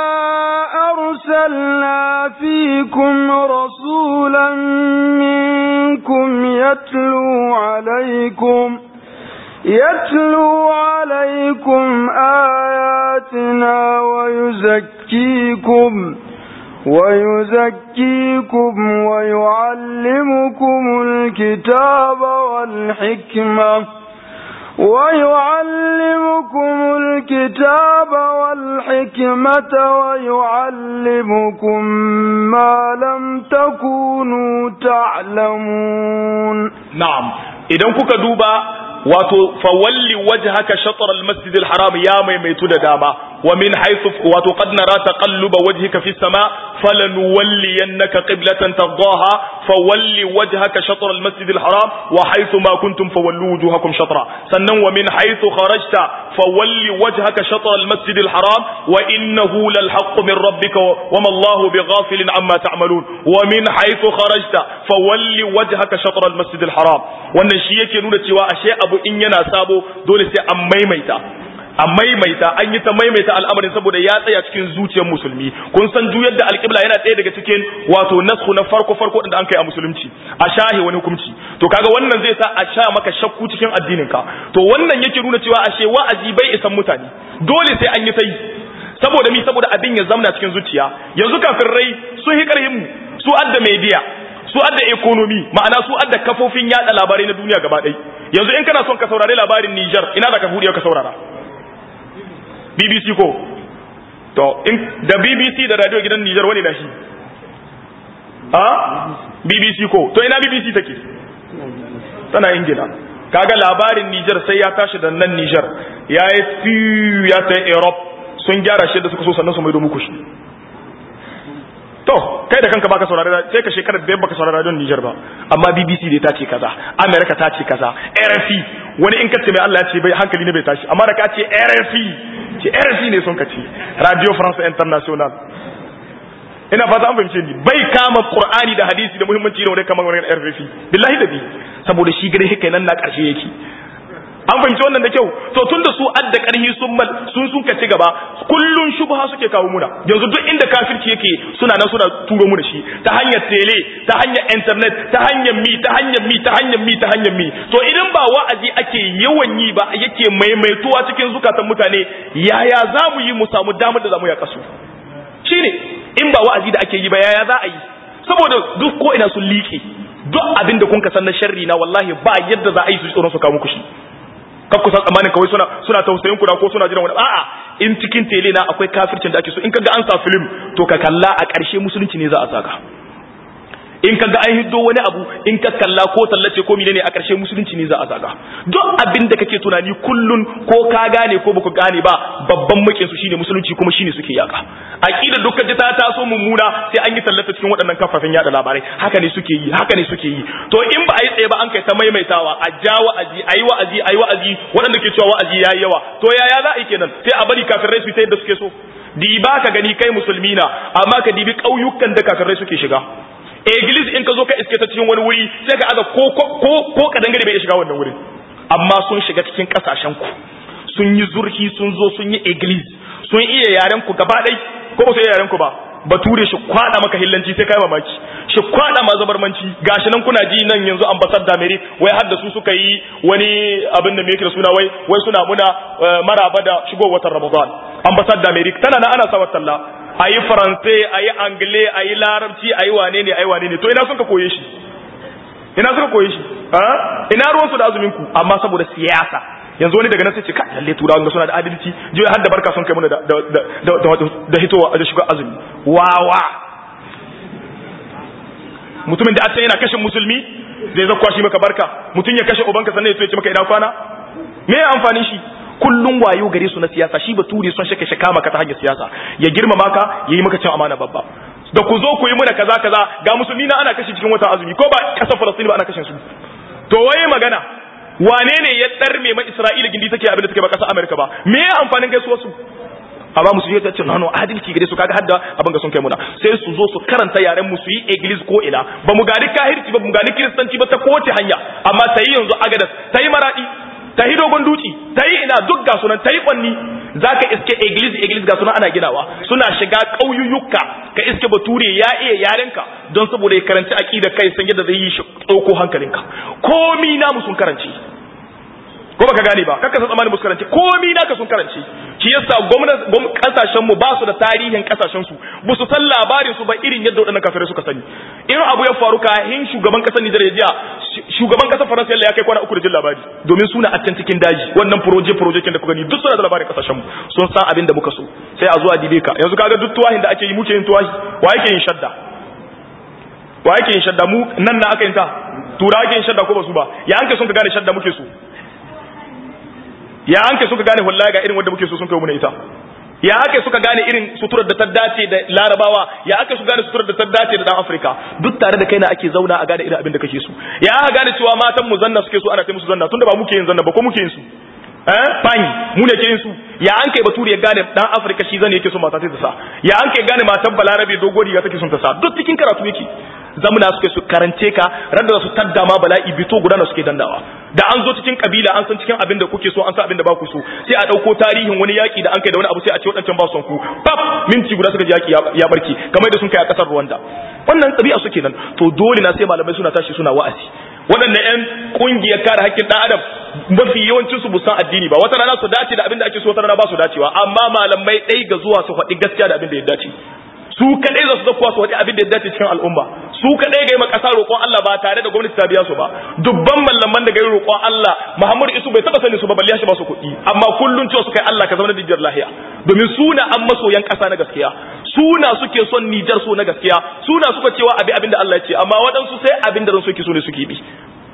أرسلنا فيكم رسولا منكم يتلو عليكم يتلو عليكم آياتنا ويزكيكم ويزكيكم ويعلمكم الكتاب والحكمة ويعلمكم الكتاب والحكمة ويعلمكم ما لم تكونوا تعلمون نعم إذا كنت دوبا wato fawalli wajhaka shatr al-masjid al-haram ya maimaitu da dama wa min haythu wato qad nara taqalluba wajhika fi sama falanuwalliyannaka qiblatan tardaha fawalli wajhaka shatr al-masjid al-haram wa haythu ma kuntum fawallu wujuhakum shatra sannan wa min haythu kharajta fawalli wajhaka shatr al-masjid al-haram wa innahu lal haqq min rabbika wa ma Allahu bighafilin amma ta'malun wa min haythu kharajta fawalli wajhaka shatr al-masjid al-haram wannan shi yake nuna cewa ashe abu in yana sabo dole sai an maimaita a maimaita an yi ta maimaita al'amarin saboda ya tsaya cikin zuciyar musulmi kun san juyar da alƙibla yana ɗaya daga cikin wato nasku na farko farko da an kai a musulunci a shahe wani hukunci to kaga wannan zai sa a sha maka shakku cikin addinin ka to wannan yake nuna cewa ashe wa'azi bai isan mutane dole sai an yi ta yi saboda mi saboda abin ya zamna cikin zuciya yanzu kafin rai sun hi karhin mu su adda media su adda economy ma'ana su adda kafofin yada labarai na duniya gaba ɗaya yanzu in kana son ka saurari labarin Niger ina da ka buɗe ka saurara BBC ko to in da BBC da radio gidan Niger wani da shi ha BBC ko to ina BBC take tana Ingila kaga labarin Niger sai ya tashi da nan Niger ya yi ya ta Europe sun gyara shi da suka so sannan su maido muku shi to kai da kanka baka saurari sai ka shekara da baka saurari radion Niger ba amma BBC dai ta ce kaza America ta ce kaza RFI wani in kace mai Allah ya ce bai hankali ne bai tashi amma da ka ce RFI ce RFI ne son ka ce Radio France International ina fata an fahimce ni bai kama Qur'ani da hadisi da muhimmanci ne wani kamar wani RFI billahi da bi saboda shi gare kai nan na karshe yake an fahimci wannan da kyau to tunda su adda karhi sun mal sun sun ci gaba kullun shubha suke kawo muna yanzu duk inda kafirci yake suna nan suna turo mu da shi ta hanyar tele ta hanyar internet ta hanyar mi ta hanyar mi ta hanyar mi ta hanyar mi to idan ba wa'azi ake yawan yi ba yake maimaituwa cikin zukatan mutane yaya za mu yi mu samu damar da za mu ya kasu shine in ba wa'azi da ake yi ba yaya za a yi saboda duk ko ina sun liƙe duk abin da kun ka san na sharri na wallahi ba yadda za a yi su tsoron su kawo muku shi kar ku san tsammanin kawai suna suna tausayin ku da ko suna jiran wani a'a in cikin tele na akwai kafircin da ake so in kaga an sa film to ka kalla a ƙarshe musulunci ne za a saka in ka ga an hiddo wani abu in ka kalla ko tallace ko menene a ƙarshe musulunci ne za a zaga duk abin da kake tunani kullun ko ka gane ko baka gane ba babban makin su shine musulunci kuma shine suke yaka aqida dukkan ta taso mummuna sai an yi tallata cikin waɗannan kafafen yada labarai haka ne suke yi haka ne suke yi to in ba a yi tsaye ba an kai ta maimaitawa a ja wa'azi ayi wa'azi ayi wa'azi waɗanda ke cewa wa'azi yayi yawa to yaya za a yi kenan sai a bari kafirai su ta yadda suke so diba ka gani kai musulmi na amma ka dibi ƙauyukan da kafirai suke shiga Iglis in ka zo ka iske ta cikin wani wuri sai ka aza ko ko ko kadangare bai shiga wannan wurin amma sun shiga cikin kasashen ku sun yi zurfi sun zo sun yi iglis sun iya yaren ku gaba ɗai ko ba su iya yaren ku ba bature shi kwada maka hillanci sai kai mamaki shi kwada ma zabarmanci gashi nan kuna ji nan yanzu ambassad da America wai har da su suka yi wani abin da me yake da suna wai wai suna muna maraba da shigo watan Ramadan ambassad da America tana nan ana sa talla ayi faransai ayi angle ayi larabci ayi wane ne ayi wane ne to ina sun ka koye shi ina suka koye shi ina ruwan su da azumin ku amma saboda siyasa yanzu wani daga nan sai ce ka lalle turawa ga suna da adalci jiya har da barka sun kai mana da da da da hitowa da shiga azumi wawa mutumin da a yana kashe musulmi zai zakwa shi maka barka mutum ya kashe ubanka sannan ya ce maka ina kwana me ya amfani shi kullum wayo gare su na siyasa shi bature son shake shaka maka ta hanyar siyasa ya girmama ka yayi maka cin amana babba da ku zo ku yi muna kaza kaza ga musulmi na ana kashe cikin watan azumi ko ba kasar Falastini ba ana kashe su to waye magana wane ne ya darme ma Isra'ila gindi take abin da take ba kasar Amerika ba me ya amfanin gaisuwar su amma musulmi ta ce nano adalci gare su kaga hadda abin ga sun kai muna sai su zo su karanta yaren mu su yi iglis ko ina ba mu gani kahirci ba mu gani kiristanci ba ta kowace hanya amma ta yi yanzu agadas ta yi maradi ta yi dogon duci ta yi ina duk ga sunan ta yi kwanni za ka iske iglis iglis ga sunan ana ginawa suna shiga ƙauyuyyuka ka iske bature ya iya yarenka don saboda ya karanci aƙida kai san yadda zai yi shi ɗauko hankalinka komi namu sun karanci ko baka gane ba kakka san tsammani musu karanci komi naka sun karanci shi yasa gwamnati kasashen mu ba su da tarihin kasashen su ba su san labarin su ba irin yadda waɗannan kafirai suka sani irin abu ya faru kahin shugaban kasar Nijar ya jiya shugaban kasar Faransa ya kai kwana uku da jin labari domin suna a can cikin daji wannan proje proje da kuka gani duk suna da labarin kasashen mu sun san abin da muka so sai a zuwa dibe ka yanzu kaga duk tuwahin da ake yi muke yin tuwahi wa yake yin shadda wa yake yin shadda mu nan na aka yin ta tura ake yin shadda ko ba su ba ya an kai sun ka gane shadda muke so ya an kai suka gane wallahi ga irin wanda muke so sun kai mu ita ya ake suka gane irin suturar da ta dace da larabawa ya ake su gane suturar da ta dace da dan afirka duk tare da kaina ake zauna a gane irin abin da kake so ya aka gane cewa matan mu zanna suke so ana kai musu zanna tunda ba muke yin zanna ba ko muke yin su eh fani mu ne ke yin su ya an kai bature ya gane dan afirka shi zan yake so mata ta sa ya an kai gane matan balarabe dogo riga take son ta sa duk cikin karatu yake zamuna suke su karance ka randa su tadda ma bala'i bito guda na suke dandawa da an zo cikin kabila an san cikin abin da kuke so an san abin da ba ku so sai a dauko tarihin wani yaki da an kai da wani abu sai a ce wadancan ba son ku pap minti guda suka ji yaki ya barki kamar da sun kai a kasar Rwanda wannan tabi'a suke nan to dole na sai malamai suna tashi suna wa'azi waɗannan ƴan ƙungiyar kare haƙƙin ɗan adam mafi yawancin su busan addini ba wata rana su dace da abin da ake so wata rana ba su dacewa amma malamai ɗai ga zuwa su faɗi gaskiya da abin da ya dace su kaɗai za su zakuwa su faɗi abin da ya dace cikin al'umma su kaɗai ga yi ƙasa roƙon Allah ba tare da gwamnati ta biya su ba dubban mallaman da ga yi roƙon Allah Muhammadu Isu bai taɓa sani su ba balle shi ba su kuɗi amma kullun cewa su kai Allah ka zama da dijjar lahiya domin suna an masoyan ƙasa na gaskiya suna suke son Nijar so na gaskiya suna suka cewa abi abin da Allah ya ce amma waɗansu sai abin da ran suke so ne suke bi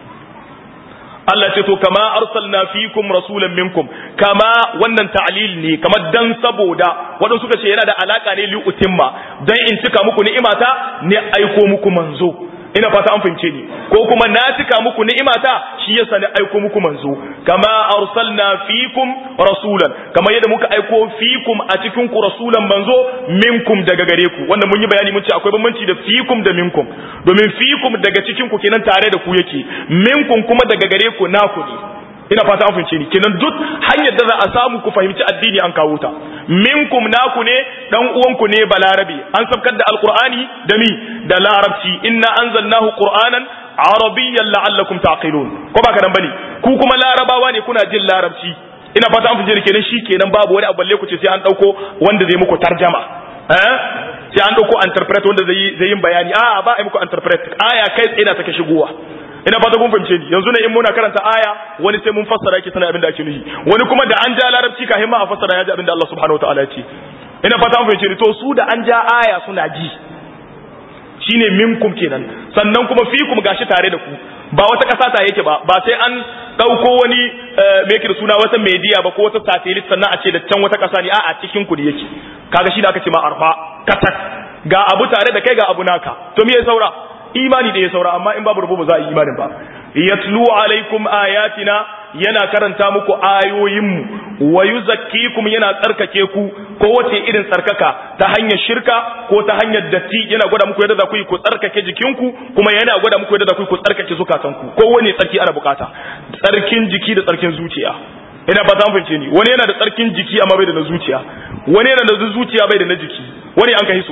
Allah ce to kama arsalna fikum rasulan minkum kama wannan ta'lil ne kamar dan saboda waɗansu suka ce yana da alaka ne li utimma dan in cika muku ni'imata ne aiko muku manzo ina fata an fahimce ni ko kuma na cika muku ni'imata shi yasa ne aiko muku manzo kama arsalna fikum rasulan kama yadda muka aiko fikum a cikin ku rasulan manzo minkum daga gare ku wannan mun yi bayani mun ce akwai bambanci da fikum da minkum domin fikum daga cikin ku kenan tare da ku yake minkum kuma daga gare ku naku ne ina fata an fahimce ni kenan duk hanyar da za a samu ku fahimci addini an kawo ta minkum naku ne dan uwanku ne balarabi an sabkar da alqur'ani da mi da larabci inna anzalnahu qur'anan arabiyyan la'allakum taqilun ko ba nan bane ku kuma larabawa ne kuna jin larabci ina fata an fahimce ni kenan kenan babu wani abu balle ku ce sai an dauko wanda zai muku tarjama eh sai an dauko interpret wanda zai zai yin bayani a ba ai muku interpret aya kai tsaye na take shigowa ina fata kun fahimce ni yanzu ne in muna karanta aya wani sai mun fassara yake sanar abin da ake nufi wani kuma da an ja larabci kafin ma a fassara ya ji abin da Allah subhanahu wataala ya ce ina fata mun fahimce ni to su da an ja aya suna ji shine minkum kenan sannan kuma fikum gashi tare da ku ba wata ƙasa ta yake ba ba sai an ɗauko wani me yake da suna wata media ba ko wata satellite sannan a ce da can wata ƙasa ne a'a cikin ku yake kaga shi da aka ce ma arfa katak ga abu tare da kai ga abu naka to me ya saura imani da ya saura amma in babu rubu ba za a yi imanin ba yatlu alaikum ayatina yana karanta muku ayoyinmu wa yuzakkikum yana tsarkake ku ko wace irin tsarkaka ta hanyar shirka ko ta hanyar datti yana gwada muku yadda za ku yi ku tsarkake jikinku kuma yana gwada muku yadda za ku yi ku tsarkake zukatanku ko wani tsarki ana bukata tsarkin jiki da tsarkin zuciya ina ba ta fahimce ni wani yana da tsarkin jiki amma bai da na zuciya wani yana da zuciya bai da na jiki wani an kai su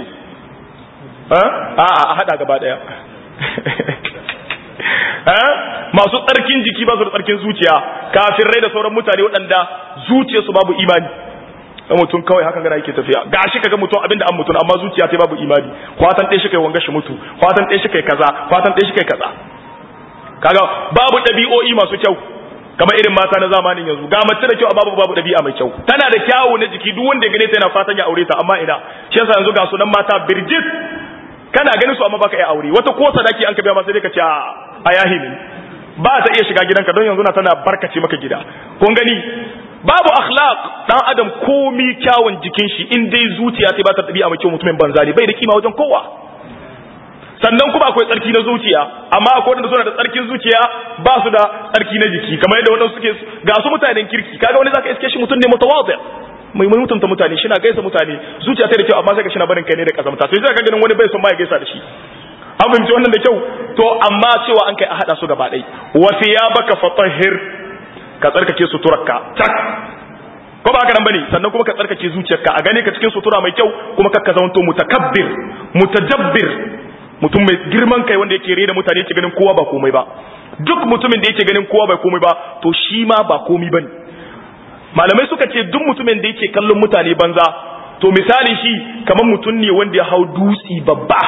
a a hada gaba daya masu tsarkin jiki ba su da tsarkin zuciya kafin rai da sauran mutane waɗanda zuciyarsu babu imani dan mutum kawai haka gara yake tafiya gashi kaga mutum abinda an mutum amma zuciya ta babu imani fatan ɗaya shi kai wanga shi mutu fatan ɗaya shi kai kaza fatan ɗaya shi kai kaza kaga babu ɗabi'o'i masu kyau kamar irin mata na zamanin yanzu ga mace da kyau amma babu ɗabi'a mai kyau tana da kyawu na jiki duk wanda ya gane ta yana fatan ya aure ta amma ina shi yasa yanzu ga sunan mata birjit kana ganin su amma baka iya aure wata ko sadaki an ka biya ma sai dai ka ce a yahilin ba ta iya shiga gidanka don yanzu na tana barkace maka gida kun gani babu akhlaq dan adam komi kyawun jikin shi in dai zuciya sai ba ta dabi'a mai kyau mutumin banza ne bai da kima wajen kowa sannan kuma akwai tsarki na zuciya amma akwai wanda suna da tsarkin zuciya ba su da tsarki na jiki kamar yadda wadansu suke ga su mutanen kirki kaga wani zaka iske shi mutum ne mutawadhi mai mai mutunta mutane shi na gaisa mutane zuciya ta da kyau amma sai ka shi na barin kai ne da kazamta to sai ka ganin wani bai son ma ya gaisa da shi an fahimci wannan da kyau to amma cewa an kai a hada su gaba ɗai wa thiyabaka fatahhir ka tsarkake suturarka tak ko ba haka nan bane sannan kuma ka tsarkake zuciyarka a gane ka cikin sutura mai kyau kuma ka zamanto mutakabbir mutajabbir mutum mai girman kai wanda yake rena mutane yake ganin kowa ba komai ba duk mutumin da yake ganin kowa ba komai ba to shi ma ba komai bane malamai suka ce duk mutumin da yake kallon mutane banza to misali shi kamar mutum ne wanda ya hau dutsi babba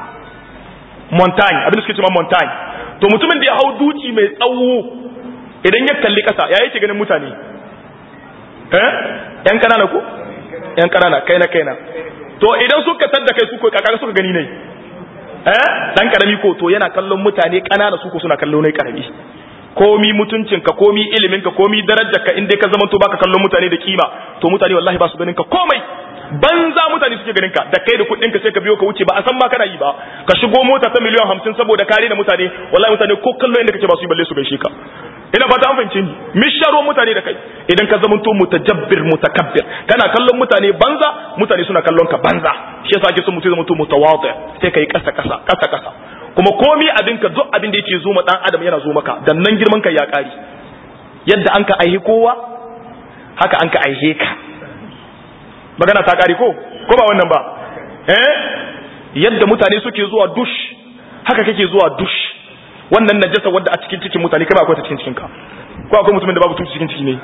montagne abin da suke cewa montagne to mutumin da ya hau duci mai tsawo idan ya kalli kasa ya yake ganin mutane eh yan kanana ko yan kanana kai na kaina to idan suka tadda kai su ko kaka suka gani ne eh dan karami ko to yana kallon mutane kanana su ko suna kallon ne karami komi mutuncinka komi iliminka komi darajarka in dai ka zama to baka kallon mutane da kima to mutane wallahi ba su ganin ka komai banza mutane suke ganin ka da kai da kuɗin ka sai ka biyo ka wuce ba a san ma kana yi ba ka shigo mota ta miliyan hamsin saboda kare da mutane wallahi mutane ko kallo inda kake ba su yi balle su gaishe ka ina fata an fahimce ni misharo mutane da kai idan ka zamanto mutajabbir mutakabbir kana kallon mutane banza mutane suna kallon ka banza shi yasa ake son mutum zamanto mutawadhi sai kai kasa kasa kasa kasa kuma komi abin ka duk abin da yake zo ma dan adam yana zo maka dan nan girman ka ya kare yadda an ka aihe kowa haka an ka aihe ka magana ta kare ko ko ba wannan ba eh yadda mutane suke zuwa dush haka kake zuwa dush wannan najasa wanda a cikin cikin mutane kai ba akwai ta cikin cikinka ko akwai mutumin da babu tutu cikin ciki ne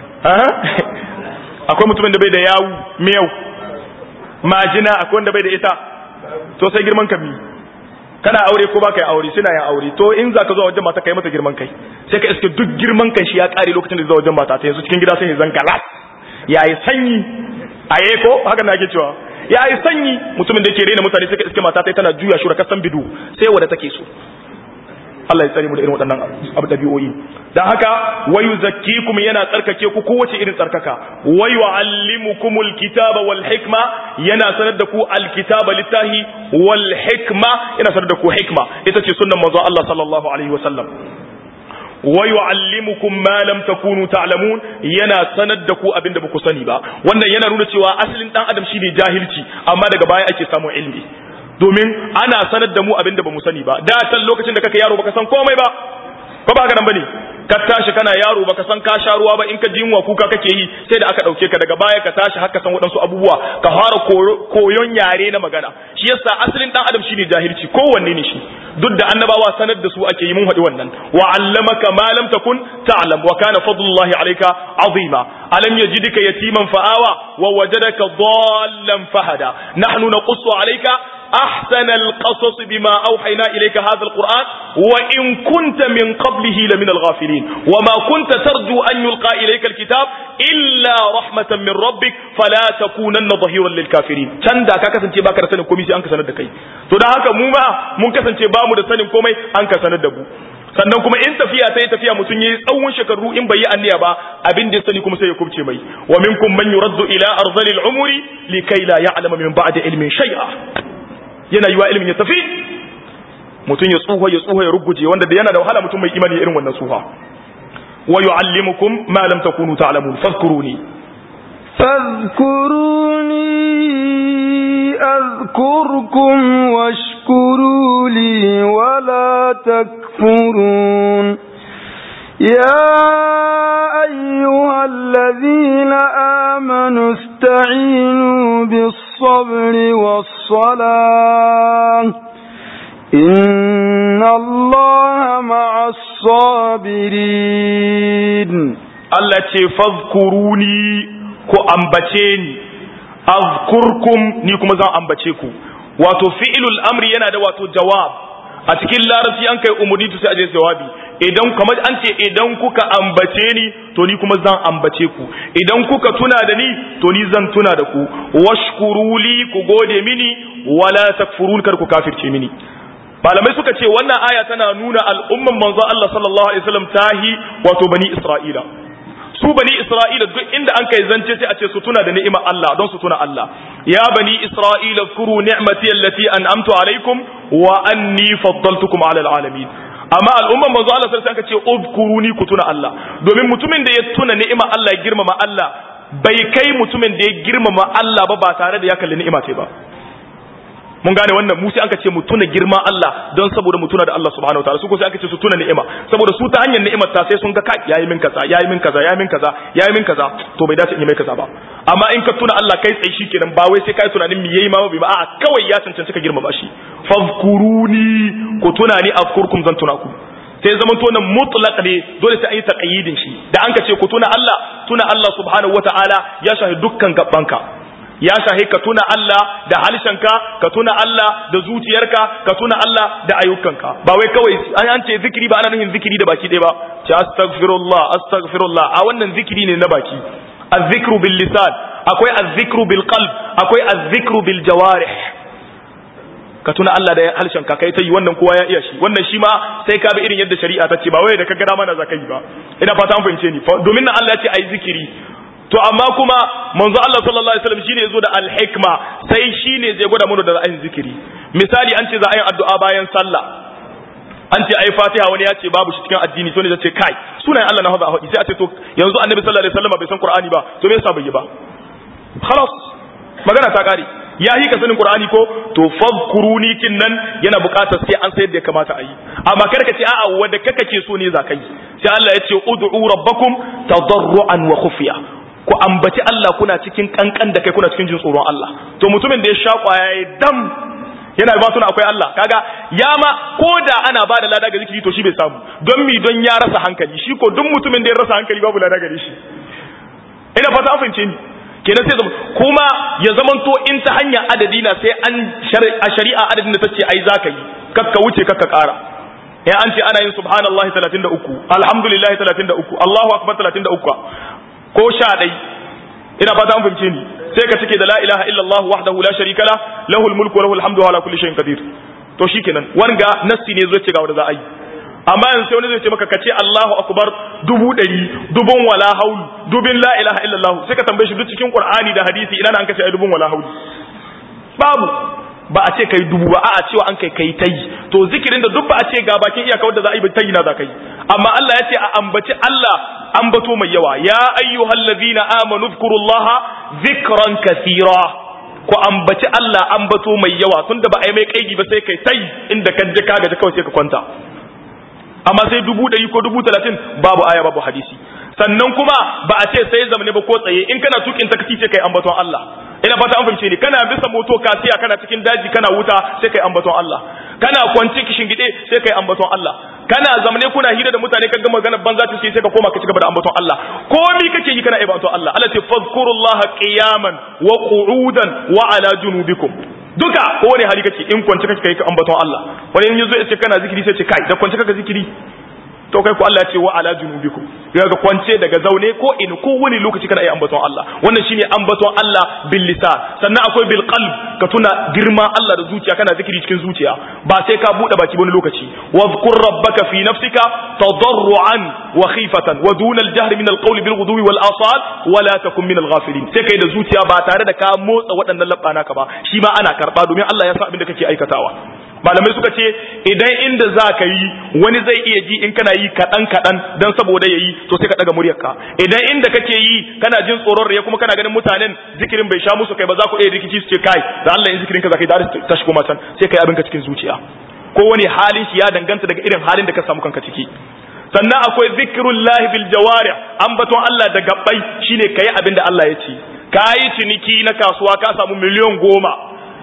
akwai mutumin da bai da yawu miyau majina akwai wanda bai da ita to sai girman ka mi kana aure ko baka yi aure suna yin aure to in zaka zo wajen mata kai mata girman kai sai ka iske duk girman kai shi ya kare lokacin da zai zo wajen mata ta yanzu cikin gida sai ya zan galas yayi sanyi aye ko haka na ake cewa yayi sanyi mutumin da yake rena mutane sai ka iske mata ta tana juya shura kasan bidu sai wanda take so Allah ya tsare mu da irin waɗannan abu dabi'o'i dan haka wayu zakkikum yana tsarkake ku kowace irin tsarkaka wayu allimukumul kitaba wal hikma yana sanar da ku alkitaba littahi wal hikma yana sanar da ku hikma ita ce sunnan manzo Allah sallallahu alaihi wasallam wayu allimukum ma lam takunu ta'lamun yana sanar da ku abinda ba ku sani ba wannan yana nuna cewa asalin dan adam shine jahilci amma daga baya ake samun ilimi domin ana sanar da mu abinda ba mu sani ba da can lokacin da kaka yaro baka san komai ba ko ba haka nan bane ka tashi kana yaro baka san ka sha ruwa ba in ka ji yunwa kuka kake yi sai da aka dauke ka daga baya ka tashi haka san waɗansu abubuwa ka fara koyon yare na magana shi yasa asalin dan adam shine jahilci kowanne ne shi duk da annabawa sanar da su ake yi mun haɗi wannan wa allamaka ma lam takun ta'lam wa kana fadlullahi alayka azima alam yajidka yatiman fa'awa wa wajadaka dhallan fahada nahnu naqussu alayka أحسن القصص بما أوحينا إليك هذا القرآن وإن كنت من قبله لمن الغافلين وما كنت ترجو أن يلقى إليك الكتاب إلا رحمة من ربك فلا تكونن ظهيرا للكافرين can da ka kasance baka da sanin komai sai an ka sanar da kai to dan haka mu ma mun kasance ba mu da sanin komai an ka sanar da mu sannan kuma in tafiya ta yi tafiya mutum yayi tsawon shekaru in bai yi anniya ba abin da ya sani kuma sai ya kubce mai wa minkum man yuraddu ila arzalil umuri likai la ya'lama min ba'di ilmin shay'a yana yiwa ilmin ya tafi mutum ya tsuha ya tsuha ya ruguje wanda da yana da wahala mutum mai imani irin wannan tsuha wa yu'allimukum ma lam takunu ta'lamun fadhkuruni فاذكروني أذكركم واشكروا لي ولا تكفرون يا أيها الذين آمنوا استعينوا بالصبر والصلاة إن الله مع الصابرين Allah ce fazkuruni ku ambace ni azkurkum ni kuma zan ambace ku wato fi'ilul amri yana da wato jawab a cikin larabci an kai umurni to sai aje jawabi idan kamar an ce idan kuka ambace ni to ni kuma zan ambace ku idan kuka tuna da ni to ni zan tuna da ku washkuruli ku gode mini wala takfurun kar ku kafirce mini malamai suka ce wannan aya tana nuna al'umman manzo Allah sallallahu alaihi wasallam tahi wato bani Isra'ila su bani Isra'ila duk inda an kai zance sai a ce su tuna da ni'imar Allah don su tuna Allah ya bani Isra'ila kuru ni'mati allati an'amtu alaikum wa anni faddaltukum ala alamin amma al'umman manzo Allah sai aka ce udkuruni ku tuna Allah domin mutumin da ya tuna ni'imar Allah ya girmama Allah bai kai mutumin da ya girmama Allah ba ba tare da ya kalli ni'ima ce ba mun gane wannan mu sai aka ce mu tuna girman Allah don saboda mu tuna da Allah subhanahu wataala su ko sai aka ce su tuna ni'ima saboda su ta hanyar ni'imar ta sai sun ga kai yayi min kaza yayi min kaza yayi min kaza yayi min kaza to bai dace in yi mai kaza ba amma in ka tuna Allah kai tsaye shikenan ba wai sai kai tunanin me yayi ma ba ba a'a kawai ya cancanci ka girmama shi fazkuruni ku tuna ni afkurkum zan tuna ku sai zaman to nan mutlaq ne dole sai an yi taqyidin shi da an ka ce ku tuna Allah tuna Allah subhanahu wataala ya shahi dukkan gabbanka ya shahi ka tuna Allah da halshenka ka tuna Allah da zuciyarka ka tuna Allah da ayyukanka ba wai kawai an an ce zikiri ba ana nufin zikiri da baki ɗaya ba ce astaghfirullah astaghfirullah a wannan zikiri ne na baki azzikru bil lisan akwai azzikru bil qalb akwai azzikru bil jawarih ka tuna Allah da halshenka kai ta yi wannan kowa ya iya shi wannan shi ma sai ka bi irin yadda shari'a ta ce ba wai da ka gada mana zakai ba ina fata an fahimce ni domin nan Allah ya ce ayi zikiri to amma kuma manzo Allah sallallahu alaihi wasallam shine yazo da al-hikma sai shine zai gwada mana da ra'ayin zikiri misali an ce za a yi addu'a bayan sallah an ce ai Fatiha wani ya ce babu shi cikin addini to ne zai ce kai sunayen Allah na haza a sai a ce to yanzu Annabi sallallahu alaihi wasallam bai san Qur'ani ba to me yasa bai yi ba khalas magana ta kare ya yi ka sanin Qur'ani ko to fadhkuruni kinnan yana buƙatar sai an sayar da ya kamata a yi amma kar ka ce a'a wanda kaka ke so ne za ka yi sai Allah ya ce ud'u rabbakum tadarruan wa khufiya ku ambaci Allah kuna cikin kankan da kai kuna cikin jin tsoron Allah to mutumin da ya sha kwaya ya dam yana ba tuna akwai Allah kaga ya ma ko da ana ba da lada ga zikiri to shi bai samu don mi don ya rasa hankali shi ko duk mutumin da ya rasa hankali babu lada gare shi ina fata an fahimce ni kenan sai zama kuma ya zamanto in ta hanyar adadi na sai an a shari'a adadin da tace ai zaka yi kakka wuce kakka kara ya an ce ana yin subhanallahi 33 alhamdulillahi 33 Allahu akbar 33 ko sha ɗai ina fata an fahimce ni sai ka cike da la ilaha illallah wahdahu la sharika la lahul mulku wa lahul hamdu ala kulli shay'in qadir to shikenan wanga nassi ne zai ce ga wanda za a yi amma yanzu sai wani zai ce maka kace Allahu akbar dubu ɗari dubun wala haul dubin la ilaha illallah sai ka tambaye shi duk cikin qur'ani da hadisi ina nan kace ai dubun wala haul babu ba a ce kai dubu ba a'a cewa an kai kai tayi to zikirin da duk ba a ce ga bakin iyaka wanda za a yi tayi na za kai amma Allah ya ce a ambaci Allah ambato mai yawa ya ayyuhallazina amanu dhkurullaha zikran kathira ku ambaci Allah ambato mai yawa tunda ba a yi mai kaigi ba sai kai tayi inda ka je ka gaji kawai sai ka kwanta amma sai dubu ɗari ko dubu talatin babu aya babu hadisi sannan kuma ba a ce sai zamane ba ko tsaye in kana tukin taksi sai kai ambaton Allah ina fata an fahimce ni kana bisa moto kasiya kana cikin daji kana wuta sai kai ambaton Allah kana kwanci kishin gide sai kai ambaton Allah kana zamane kuna hira da mutane kan ga maganar banza ta sai ka koma ka cigaba da ambaton Allah komi kake yi kana ambaton Allah Allah ce fadhkurullaha qiyaman wa qu'udan wa ala junubikum duka ko wani hali kake in kwance kake kai ambaton Allah wani in yazo ya ce kana zikiri sai ce kai da kwance kaka zikiri to kai ko Allah ya ce wa ala junubikum ga kwance daga zaune ko in ko wani lokaci kana yi ambaton Allah wannan shine ambaton Allah bil lisan sannan akwai bil qalb ka tuna girma Allah da zuciya kana zikiri cikin zuciya ba sai ka bude baki wani lokaci wadhkur rabbaka fi nafsika tadarruan wa khifatan wa duna al jahr min al qawli bil ghudwi wal asal wa la takun min al ghafilin sai kai da zuciya ba tare da ka motsa waɗannan labbana ka ba shi ma ana karba domin Allah ya sa abin da kake aikatawa malamai suka ce idan inda za ka yi wani zai iya ji in kana yi kaɗan kaɗan don saboda ya yi to sai ka ɗaga muryarka idan inda kake yi kana jin tsoron ya kuma kana ganin mutanen zikirin bai sha musu kai ba za ku iya rikici su ce kai da Allah in zikirin ka za ka yi da ta shigo matan sai ka yi abinka cikin zuciya ko wani halin shi ya danganta daga irin halin da ka samu kanka ciki sannan akwai zikirun lahi bil jawari ambaton Allah da gabbai shine kayi abin da Allah ya ce kayi ciniki na kasuwa ka samu miliyan goma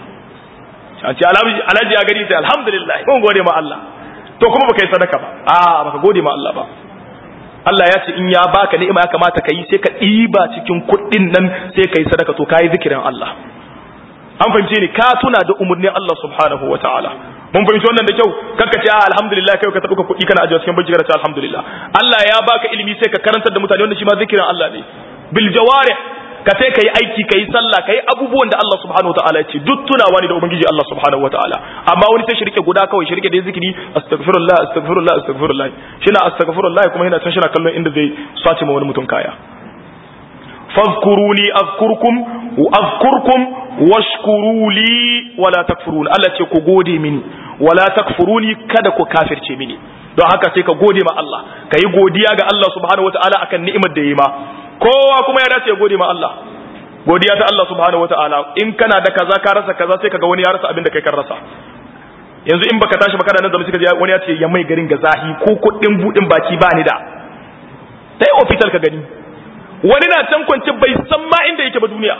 a ce alhaji ya gani sai alhamdulillah mun gode ma Allah to kuma baka yi sadaka ba a baka gode ma Allah ba Allah ya ce in ya baka ni'ima ya kamata ka yi sai ka ɗiba cikin kuɗin nan sai ka yi sadaka to ka yi zikirin Allah an fahimce ni ka tuna da umarnin Allah subhanahu wa ta'ala mun fahimci wannan da kyau kanka ce alhamdulillah kai ka taɓa ka kuɗi kana ajiye cikin banki kana ce alhamdulillah Allah ya baka ilimi sai ka karantar da mutane wanda shi ma zikirin Allah ne bil jawarih ka sai kai aiki kai sallah kai abubuwan da Allah subhanahu wataala ya ce duk tunawa ne da ubangiji Allah subhanahu wataala amma wani sai shirke guda kawai shirke da zikiri astaghfirullah astaghfirullah astaghfirullah shina astaghfirullah kuma yana can shina kallon inda zai sace ma wani mutum kaya fadhkuruni azkurkum wa azkurkum washkuru li wala takfurun Allah ce ku gode mini wala takfuruni kada ku kafirce mini don haka sai ka gode ma Allah ka yi godiya ga Allah subhanahu wataala akan ni'imar da ya yi ma kowa kuma ya dace ya gode ma Allah godiya ta Allah subhanahu wataala in kana da kaza ka rasa kaza sai kaga wani ya rasa abin da kai kan rasa yanzu in baka tashi baka da nan da suka wani ya ce ya mai garin ga zahi ko kuɗin budin baki ba ni da sai hospital ka gani wani na can kwance bai san ma inda yake ba duniya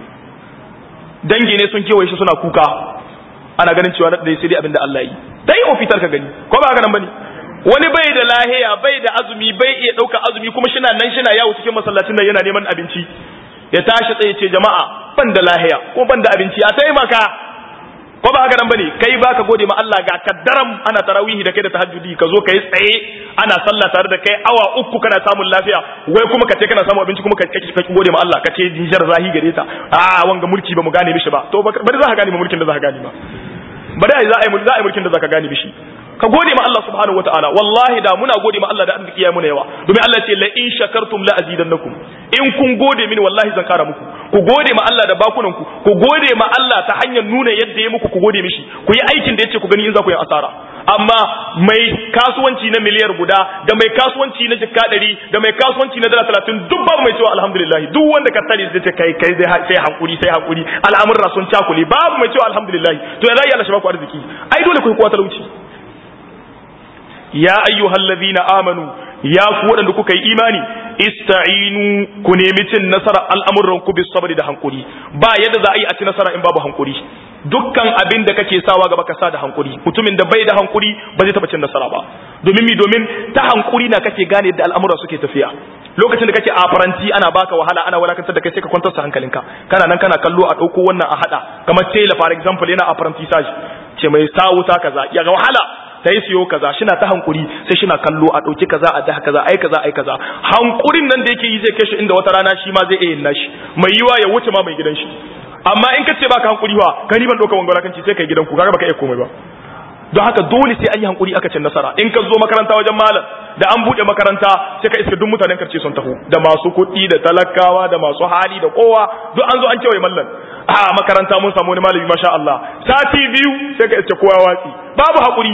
dangi ne sun kewaye shi suna kuka ana ganin cewa da sai dai abin da Allah yi dai hospital ka gani ko ba haka nan bane wani bai da lahiya bai da azumi bai iya ɗauka azumi kuma shina nan shina yawo cikin masallacin nan yana neman abinci ya tashi tsaye ce jama'a ban da lahiya ko ban da abinci a taimaka ko ba haka nan bane kai baka gode ma Allah ga kaddaram ana tarawihi da kai da tahajjudi ka zo kai tsaye ana sallah tare da kai awa uku kana samun lafiya wai kuma ka ce kana samun abinci kuma ka ka gode ma Allah ka ce jinjar zahi gare ta a wanga mulki ba mu gane mishi ba to bari za ka gane mulkin da za ka gane ba bari za a yi za a yi mulkin da za ka gane mishi ka gode ma Allah subhanahu wataala wallahi da muna gode ma Allah da arziki ya muna yawa domin Allah ce la in shakartum la azidannakum in kun gode mini wallahi zan kara muku ku gode ma Allah da bakunan ku ku gode ma Allah ta hanyar nuna yadda ya muku ku gode mishi ku yi aikin da yace ku gani in za ku yi asara amma mai kasuwanci na miliyar guda da mai kasuwanci na jikka ɗari da mai kasuwanci na dala talatin duk babu mai cewa alhamdulillah duk wanda ka tare zai ce kai kai sai hakuri sai hakuri al'amurra sun cakule babu mai cewa alhamdulillah to ya zai Allah shi ba ku arziki ai dole ku yi kowa talauci ya ayyuhal ladina amanu ya ku waɗanda kuka yi imani ista'inu ku nemi cin nasara al'amuran ku bis sabri da hankuri ba yadda za a yi a ci nasara in babu hankuri dukkan abin da kake sawa gaba ka sa da hankuri mutumin da bai da hankuri ba zai taba cin nasara ba domin mi domin ta hankuri na kake gane yadda al'amura suke tafiya lokacin da kake a faranti ana baka wahala ana wadatar da kai sai ka kwantar da hankalinka kana nan kana kallo a ɗauko wannan a hada kamar tela for example yana a apprentissage ce mai sa wuta kaza ya ga wahala ta yi siyo kaza shina ta hankuri sai shina kallo a ɗauki kaza a daha kaza ai kaza ai kaza hankurin nan da yake yi zai kai shi inda wata rana shi ma zai iya yin nashi mai yiwa ya wuce ma mai gidan shi amma in ka ce baka hankuri wa ka ni ban ɗauka wangwara kan ci sai kai gidanku kaga baka iya komai ba don haka dole sai an yi hankuri aka cin nasara in ka zo makaranta wajen malam da an buɗe makaranta sai ka iska duk mutanen karce sun taho da masu kuɗi da talakawa da masu hali da kowa duk an zo an kewaye mallan a makaranta mun samu wani malami masha Allah sati biyu sai ka iska kowa watsi babu hakuri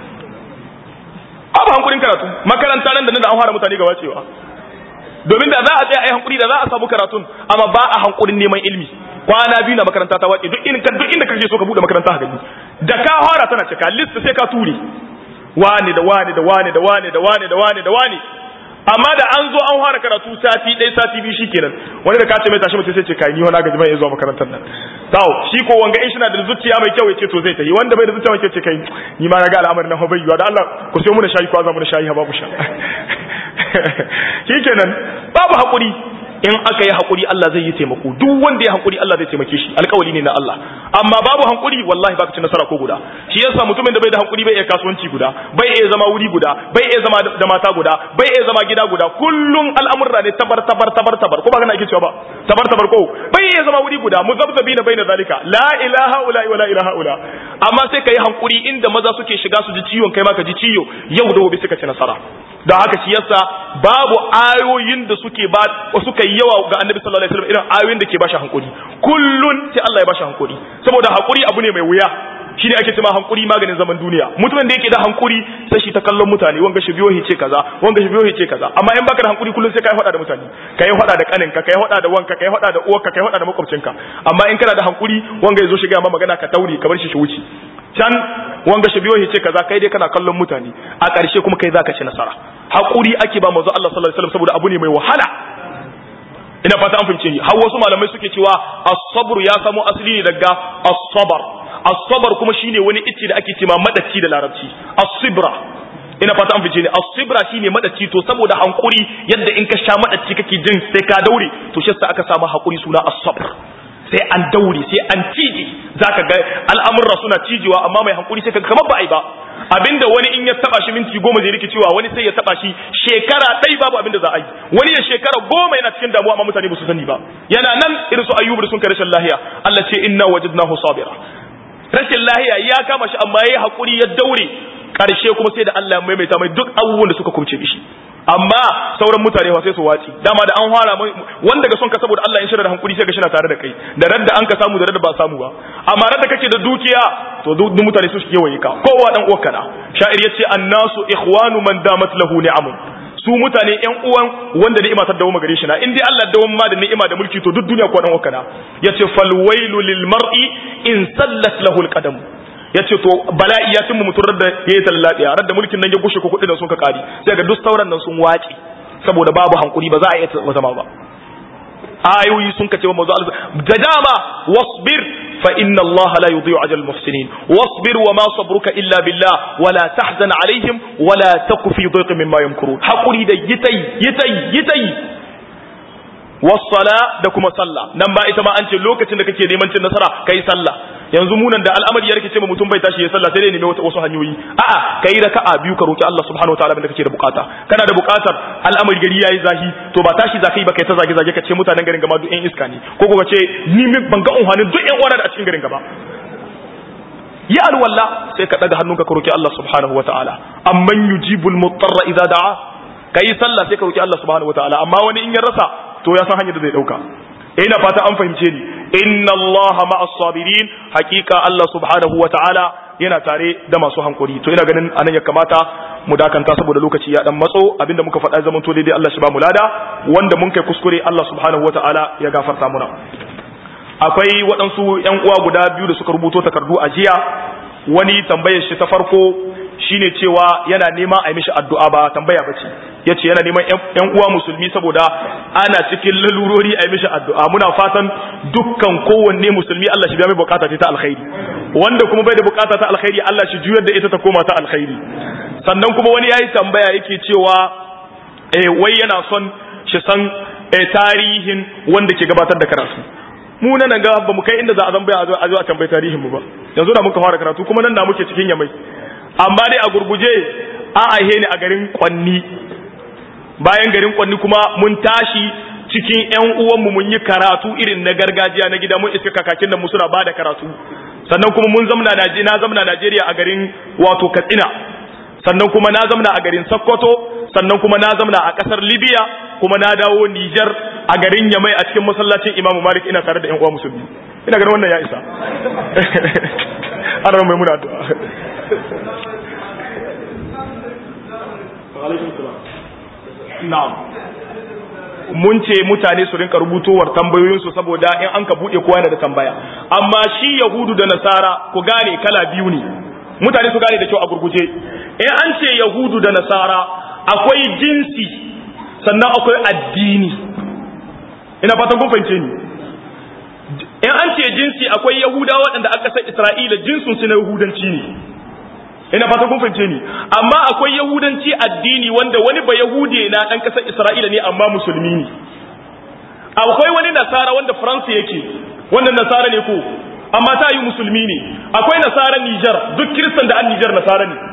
babu hankulin karatu makaranta nan da nan da an fara mutane ga wacewa domin da za a tsaya a yi hankuri da za a samu karatun amma ba a hankulin neman ilimi kwana biyu na makaranta ta wace duk inda duk inda kake so ka bude makaranta haka da ka fara tana cika list sai ka ture wani da wani da wani da wani da wani da wani da wani amma da an zo an fara karatu sati ɗaya sati biyu shikenan wani da ka ce mai tashi mutum sai ce kai ni wani gaji mai zuwa makarantar nan tawo shi ko wanga in shi na da zuciya mai kyau ya ce to zai tafi wanda bai da zuciya mai kyau ce kai ni ma na ga al'amarin nan bai yiwa da Allah ku sai mu da shayi ko za mu da shayi ha babu sha shikenan babu hakuri in aka yi hakuri Allah zai yi taimako duk wanda ya hakuri Allah zai taimake shi alƙawari ne na Allah amma babu hakuri wallahi baka ci nasara ko guda shi yasa mutumin da bai da hakuri bai iya kasuwanci guda bai iya zama wuri guda bai iya zama da mata guda bai iya zama gida guda kullun al'amurra ne tabar tabar tabar tabar ko ba kana ake cewa ba tabar tabar ko bai iya zama wuri guda muzabzabi na baina zalika la ilaha illa wa la ilaha illa amma sai kai hankuri inda maza suke shiga su ji ciwon kai ma ka ji ciwo yau da gobe suka ci nasara da haka shi yasa babu ayoyin da suke ba suka yi yawa ga annabi sallallahu alaihi wasallam irin ayoyin da ke bashi hankuri kullun sai Allah ya bashi hankuri saboda hakuri abu ne mai wuya shine ake cewa hankuri maganin zaman duniya mutumin da yake da hankuri sai shi ta kallon mutane wanga shi biyo hice kaza wanga shi biyo hice kaza amma in baka da hankuri kullun sai kai faɗa da mutane kai faɗa da kaninka kai faɗa da wanka kai faɗa da uwarka kai faɗa da makwabcinka amma in kana da hankuri wanga yazo shiga ma magana ka tauri ka bar shi shi wuce can wanga shi biyo hice kaza kai dai kana kallon mutane a ƙarshe kuma kai zaka ci nasara hakuri ake ba manzo Allah sallallahu alaihi wasallam saboda abu ne mai wahala ina fata an fahimce ni har wasu malamai suke cewa as-sabr ya samo asali ne daga as-sabr as-sabr kuma shine wani ice da ake cewa madaci da larabci as-sibra ina fata an fice ne as-sibra shine madaci to saboda hankuri yadda in ka sha madaci kake jin sai ka daure to shi sa aka samu hakuri suna as-sabr sai an daure sai an cije zaka ga al'amurra suna cijewa amma mai hankuri sai ka kamar ba ai ba abinda wani in ya taba shi minti goma zai rikicewa wani sai ya taba shi shekara ɗai babu abinda za a yi wani ya shekara goma yana cikin damuwa amma mutane ba su sani ba yana nan irin su ayyubu da sun kai rashin lahiya Allah ce inna wajadnahu sabira rashin lahiya ya kama shi amma yayi hakuri ya daure karshe kuma sai da Allah ya maimaita mai duk abubuwan da suka kumce shi amma sauran mutane ba sai su waci dama da an fara wanda ga son ka saboda Allah in shirya da hankuri sai ga shi na tare da kai da radda an ka samu da radda ba samu ba amma radda kake da dukiya to duk mutane su suke waye ka kowa dan uwarka na sha'ir yace annasu ikhwanu man damat lahu ni'amun su mutane yan uwan wanda ni'ima ta dawo gare shi na in dai Allah dawo ma da ni'ima da mulki to duk duniya ko dan uwarka na yace fal wailu lil mar'i in sallat lahu al qadam ya ce to bala'i ya cimma mutum da ya yi tallaɗiya rar da mulkin nan ya gushe ko kuɗi nan sun ka ƙari sai ga duk sauran nan sun wace saboda babu hankuri ba za a iya zama ba ayoyi sun kace wa mazu da dama wasbir fa inna allaha la yudhi'u ajal muhsinin wasbir wa ma sabruka illa billah wa la tahzan alaihim wa la taku fi dhiqin mimma yamkurun hakuri da yitai yitai yitai wassala da kuma sallah nan ba ita ma an ce lokacin da kake neman cin nasara kai sallah yanzu munan da al'amari ya rikice mutum bai tashi ya sallah sai dai nemi wasu hanyoyi a'a kai raka'a biyu ka roki Allah subhanahu wataala abin da kake da bukata kana da bukatar al'amari gari yayi zahi to ba tashi zakai ba kai ta zage zage ka ce mutanen garin gaba duk yan iska ne ko ko ka ce ni ban ga unhanin duk yan uwana da a cikin garin gaba ya alwala sai ka daga hannunka ka roki Allah subhanahu wataala amman yujibul mutarra idza da'a kai sallah sai ka roki Allah subhanahu wataala amma wani in ya rasa to ya san hanyar da zai dauka ina fata an fahimce ni inna Allah ma'as sabirin hakika Allah subhanahu wa ta'ala yana tare da masu hankuri to ina ganin anan ya kamata mu dakanta saboda lokaci ya dan matso abinda muka faɗa zaman to daidai Allah shi ba mu lada wanda mun kai kuskure Allah subhanahu wa ta'ala ya gafarta muna akwai waɗansu ƴan uwa guda biyu da suka rubuto takardu a jiya wani tambayar shi ta farko shine cewa yana nema a yi mishi addu'a ba tambaya bace yace yana neman ƴan uwa musulmi saboda ana cikin lalurori a yi mishi addu'a muna fatan dukkan kowanne musulmi Allah shi biya mai bukata ta alkhairi wanda kuma bai da bukata ta alkhairi Allah shi juyar da ita ta koma ta alkhairi sannan kuma wani yayi tambaya yake cewa eh wai yana son shi san eh, tarihin wanda ke gabatar da karatu mu nan ga ba mu kai inda za a zambaya a zo a tambayi tarihin mu ba yanzu da muka fara karatu kuma nan da muke cikin yamai amma dai a gurguje a aihe ni a garin kwanni bayan garin kwanni kuma mun tashi cikin ƴan uwanmu mun yi karatu irin na gargajiya na gida mun iska kakakin da mu suna ba da karatu sannan kuma mun zamna na zamna Najeriya a garin wato Katsina sannan kuma na zamna a garin Sokoto sannan kuma na zamna a kasar Libya kuma na dawo Niger a garin Yamai a cikin masallacin Imam Malik ina tare da ƴan uwa musulmi ina ganin wannan ya isa ana mai muna addu'a na'am mun ce mutane su rinka rubutowar tambayoyinsu saboda in an ka buɗe kowa yana da tambaya amma shi yahudu da nasara ku gane kala biyu ne mutane su gane da kyau a gurguje in an ce yahudu da nasara akwai jinsi sannan akwai addini ina fatan kun fahimce ni in an ce jinsi akwai yahuda waɗanda aka san isra'ila jinsun su na yahudanci ne ina fata kun fahimce ni amma akwai yahudanci addini wanda wani ba yahude na dan kasar isra'ila ne amma musulmi ne akwai wani nasara wanda faransa yake wannan nasara ne ko amma ta yi musulmi ne akwai nasara Nijar duk kiristan da an Nijar nasara ne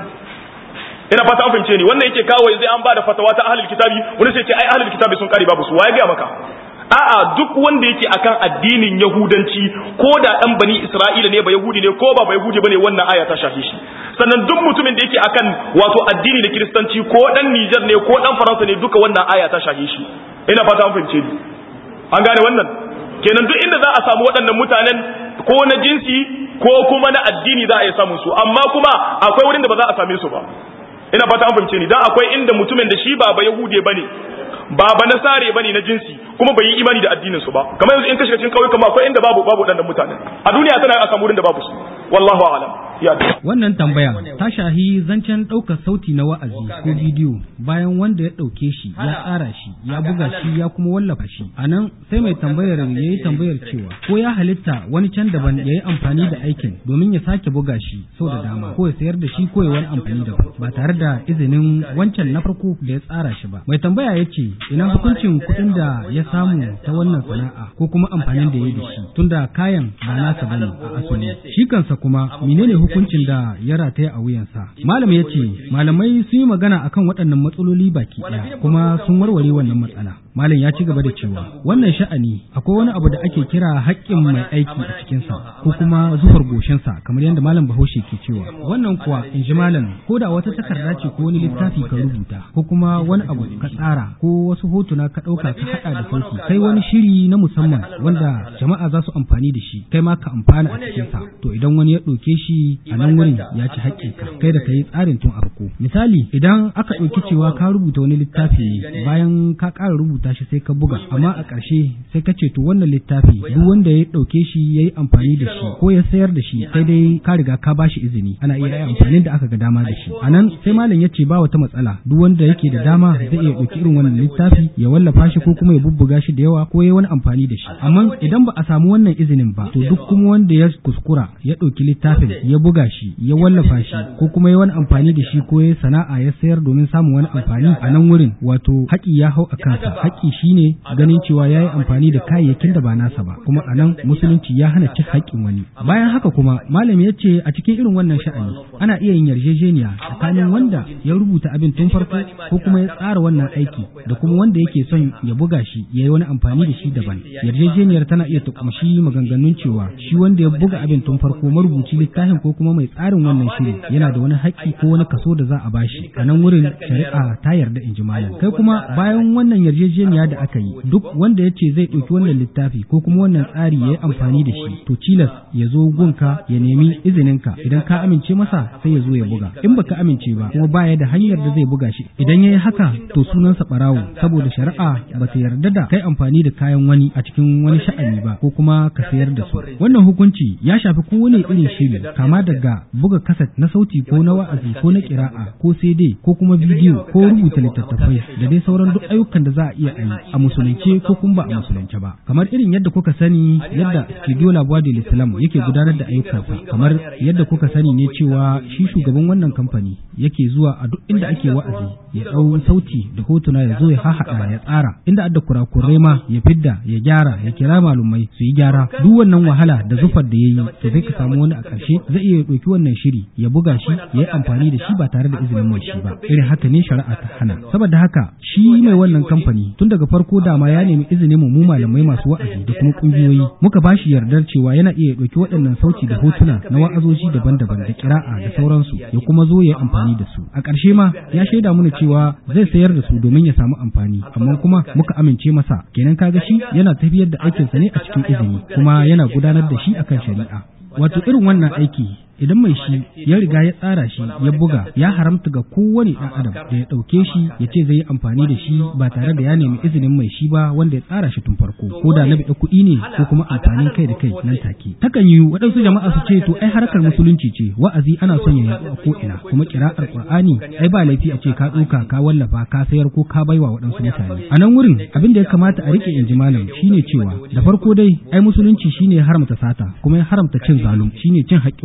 ina fata an fahimce ni wannan yake kawo yanzu an ba da fatawa ta ahlul kitabi wani sai ce ai ahlul kitabi sun kare babu su waye ga maka a'a duk wanda yake akan addinin yahudanci ko da dan bani isra'ila ne ba yahudi ne ko ba ba yahudi bane wannan aya ta shafe shi sannan duk mutumin da yake akan wato addini da kiristanci ko dan Niger ne ko dan Faransa ne duka wannan aya ta shafe shi ina fata an fahimce ni an gane wannan kenan duk inda za a samu waɗannan mutanen ko na jinsi ko kuma na addini za a iya samun su amma kuma akwai wurin da ba za a same su ba ina fata an fahimce ni dan akwai inda mutumin da shi ba ba yahude bane ba ba nasare bane na jinsi kuma bai yi imani da addinin su ba kamar yanzu in ka shiga cikin kauyuka ma akwai inda babu babu waɗannan mutanen a duniya tana a samu wurin da babu su wallahu a'lam ya Wannan tambaya ta shahi zancen ɗaukar sauti na wa'azi ko bidiyo bayan wanda ya ɗauke shi ya tsara shi ya buga shi ya kuma wallafa shi. A nan sai mai tambayar ya yi tambayar cewa ko ya halitta wani can daban ya yi amfani da aikin domin ya sake buga shi sau da dama ko ya sayar da shi ko ya wani amfani da ba tare da izinin wancan na farko da ya tsara shi ba. Mai tambaya ya ce ina hukuncin kuɗin da ya samu ta wannan sana'a ko kuma amfanin da ya yi da shi tunda kayan ba nasa bane a asali. Shi kansa kuma menene hukuncin da ya rataya a wuyansa. Malam ya ce, malamai sun yi magana akan waɗannan matsaloli baki ɗaya kuma sun warware wannan matsala. Malam ya ci gaba da cewa, wannan sha'ani akwai wani abu da ake kira haƙƙin mai aiki a cikinsa ko kuma zufar goshinsa kamar yadda malam Bahaushe ke cewa. Wannan kuwa in ji malam ko da wata takarda ce ko wani littafi ka rubuta ko kuma wani abu ka tsara ko wasu hotuna ka ɗauka ka haɗa da sauki kai wani shiri na musamman wanda jama'a za su amfani da shi kai ma ka amfana a cikinsa to idan wani ya ɗauke shi a nan wurin ya ci haƙƙinka kai da ka yi tsarin tun a farko misali idan aka ɗauki cewa ka rubuta wani littafi ne bayan ka ƙara rubuta shi sai ka buga amma a ƙarshe sai ka ce to wannan littafi duk wanda ya ɗauke shi ya yi amfani da shi ko ya sayar da shi sai dai ka riga ka ba shi izini ana iya yi amfanin da aka ga dama da shi a nan sai malam ya ce ba wata matsala duk wanda yake da dama zai iya ɗauki irin wannan littafi ya wallafa shi ko kuma ya bubbuga shi da yawa ko ya wani amfani da shi amma idan ba a samu wannan izinin ba to duk kuma wanda ya kuskura ya ɗauki littafin ya buga shi ya wallafa shi ko kuma ya wani amfani da shi ko ya sana'a ya sayar domin samun wani amfani a nan wurin wato haƙi ya hau a kansa haƙi shine ganin cewa ya yi amfani da kayayyakin da ba nasa ba kuma a nan musulunci ya hana cin haƙƙin wani bayan haka kuma malami ya ce a cikin irin wannan sha'ani ana iya yin yarjejeniya tsakanin wanda ya rubuta abin tun farko ko kuma ya tsara wannan aiki da kuma wanda yake son ya buga shi ya yi wani amfani da shi daban yarjejeniyar tana iya ta kumshi maganganun cewa shi wanda ya buga abin tun farko marubuci littafin ko kuma mai tsarin wannan shiri yana da wani haƙƙi ko wani kaso da za a bashi a nan wurin shari'a ta yarda in ji malam kai kuma bayan wannan yarjejeniya da aka yi duk wanda ya ce zai ɗauki wannan littafi ko kuma wannan tsari ya yi amfani da shi to cilas ya zo gunka ya nemi izininka idan ka amince masa sai ya zo ya buga in baka amince ba kuma baya da hanyar da zai buga shi idan ya yi haka to sunansa ɓarawo saboda shari'a ba ta yarda da kai amfani da kayan wani a cikin wani sha'ani ba ko kuma ka sayar da su wannan hukunci ya shafi kowane irin shiri kama daga buga kaset na sauti ko na wa'azi ko na kira'a ko CD ko kuma bidiyo ko rubuta littattafai da dai sauran duk ayyukan da za a iya yi a musulunce ko kuma ba a musulunce ba kamar irin yadda kuka sani yadda studio la voix de l'islam yake gudanar da ayyukansa kamar yadda kuka sani ne cewa shi shugaban wannan kamfani yake zuwa a duk inda ake wa'azi ya dau sauti da hotuna ya zo ya hahaɗa ya tsara inda adda kurakurai ma ya fidda ya gyara ya kira malumai su yi gyara duk wannan wahala da zufar da yayi to sai ka samu wani a ƙarshe zai iya ɗauki wannan shiri ya buga shi ya yi amfani da shi ba tare da izinin mai shi ba irin haka ne shari'a ta hana saboda haka shi mai wannan kamfani tun daga farko dama ya nemi izinin mu malamai masu wa'azi da kuma kungiyoyi muka ba shi yardar cewa yana iya ɗauki waɗannan sauti da hotuna na wa'azoji daban-daban da kira'a da sauransu ya kuma zo ya yi amfani da su a ƙarshe ma ya shaida mana cewa zai sayar da su domin ya samu amfani amma kuma muka amince masa kenan kaga shi yana tafiyar da aikinsa ne a cikin izini kuma yana gudanar da shi akan shari'a wato irin wannan aiki idan mai shi ya riga ya tsara shi ya buga ya haramta ga kowane ɗan adam da ya ɗauke shi ya ce zai yi amfani da shi ba tare da ya nemi izinin mai shi ba wanda ya tsara shi tun farko ko da na biɗa kuɗi ne ko kuma amfanin kai da kai nan take takan yi waɗansu jama'a su ce to ai harkar musulunci ce wa'azi ana son ya yaɗu a ko ina kuma kira'ar qur'ani ai ba laifi a ce ka ɗauka ka wallafa ka sayar ko ka baiwa waɗansu mutane a nan wurin abin da ya kamata a rike inji malam shine cewa da farko dai ai musulunci shine ya haramta sata kuma ya haramta cin zalum shine cin haƙƙin wani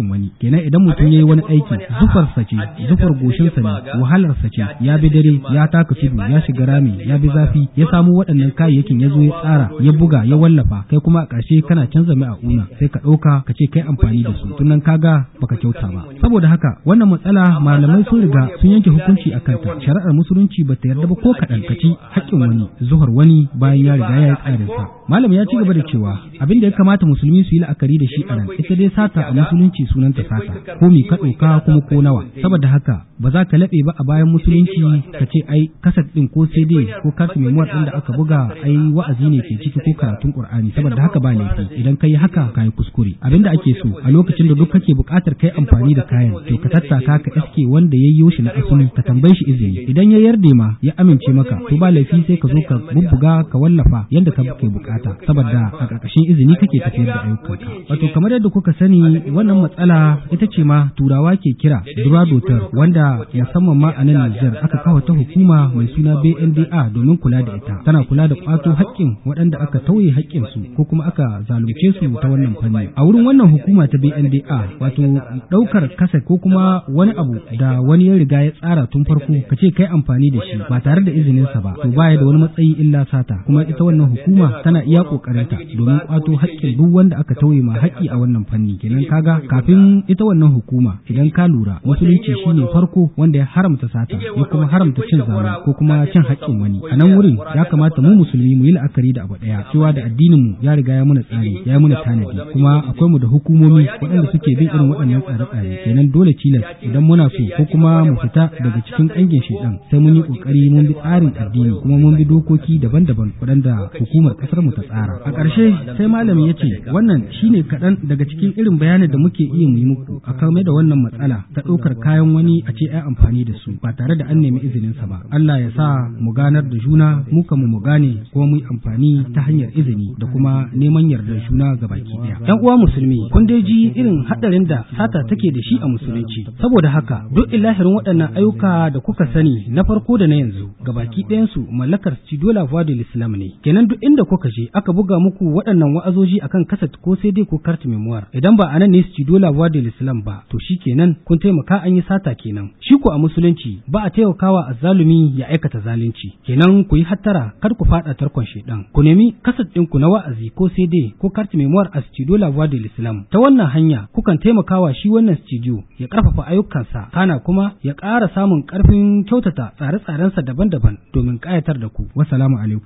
kenan idan mutum ya yi wani aiki zufarsa ce zufar goshinsa ne wahalarsa ce ya bi dare ya taka tudu ya shiga rami ya bi zafi ya samu waɗannan kayayyakin ya zo ya tsara ya buga ya wallafa kai kuma a ƙarshe kana canza mai a una sai ka ɗauka ka ce kai amfani da su tunan kaga baka kyauta ba saboda haka wannan matsala malamai sun riga sun yanke hukunci a kanta shari'ar musulunci ba ta yarda ba ko kaɗan ka ci haƙƙin wani zuhar wani bayan ya riga ya yi tsarin sa malam ya ci gaba da cewa abin da ya kamata musulmi su yi la'akari da shi a nan ita dai sata a musulunci sunanta sata ko mi ka ɗauka kuma ko nawa saboda haka ba za ka laɓe ba a bayan musulunci ka ce ai kasat ɗin ko cd ko kartu memuwar ɗin da aka buga ai wa'azi ne ke ciki ko karatun qur'ani saboda haka ba laifi idan ka yi haka ka yi kuskure abin da ake so a lokacin da duk kake buƙatar kai amfani da kayan to ka tattaka ka iske wanda ya yi shi na asali ka tambaye shi izini idan ya yarda ma ya amince maka to ba laifi sai ka zo ka bubbuga ka wallafa yadda ka kai bukata saboda a ƙarƙashin izini kake tafiyar da ayyukanka wato kamar yadda kuka sani wannan matsala ita ce ma turawa ke kira duradotar wanda musamman ma a nan Nijar aka kawo ta hukuma mai suna BNDA domin kula da ita tana kula da kwato haƙƙin waɗanda aka tauye haƙƙin su ko kuma aka zalunce su ta wannan fanni a wurin wannan hukuma ta BNDA wato ɗaukar kasa ko kuma wani abu da wani ya riga ya tsara tun farko ka ce kai amfani da shi ba tare da izininsa ba to baya da wani matsayi illa sata kuma ita wannan hukuma tana iya kokarinta domin kwato haƙƙin duk wanda aka tauye ma haƙƙi a wannan fanni kenan kaga kafin ita wannan hukuma idan ka lura musulunci shine farko wanda ya haramta sata ya kuma haramta cin zalunci ko kuma cin haƙƙin wani a nan wurin ya kamata mu musulmi mu yi la'akari da abu ɗaya cewa da addinin mu ya riga ya muna tsari ya muna tanadi kuma akwai mu da hukumomi waɗanda suke bin irin waɗannan tsare-tsare kenan dole tilas idan muna so ko kuma mu fita daga cikin ƙangin shaidan sai mun yi ƙoƙari mun bi tsarin addini kuma mun bi dokoki daban-daban waɗanda hukumar ƙasar mu ta tsara a ƙarshe sai malami ya ce wannan shine kaɗan daga cikin irin bayanin da muke iya mu yi muku a kame da wannan matsala ta ɗaukar kayan wani a ce ai amfani da su ba tare da an nemi izinin sa ba Allah ya sa mu ganar da juna mu kan mu gane kuma mu yi amfani ta hanyar izini da kuma neman yardar juna ga baki ɗaya yan uwa musulmi kun dai ji irin haɗarin da sata take da shi a musulunci saboda haka duk ilahirin waɗannan ayyuka da kuka sani na farko da na yanzu gabaki ɗayansu mallakar Cidola Vodil Islam ne kenan duk inda kuka je aka buga muku waɗannan wa'azoji akan kaset ko sai dai ko kart memoir idan ba anan ne Cidola Vodil Islam ba to shi kenan kun taimaka an yi sata kenan shi ko a musulunci ba a taimakawa azzalumi ya aikata zalunci kenan ku yi hattara kar ku faɗa tarkon shedan ku nemi kaset ɗinku na wa'azi ko sai dai ko kart memoir a Cidola Vodil Islam ta wannan hanya kukan taimakawa shi wannan studio ya ƙarfafa ayyukansa kana kuma ya ƙara samun ƙarfin kyautata tsare-tsarensa daban-daban domin ƙayatar da ku. Wassalamu alaikum.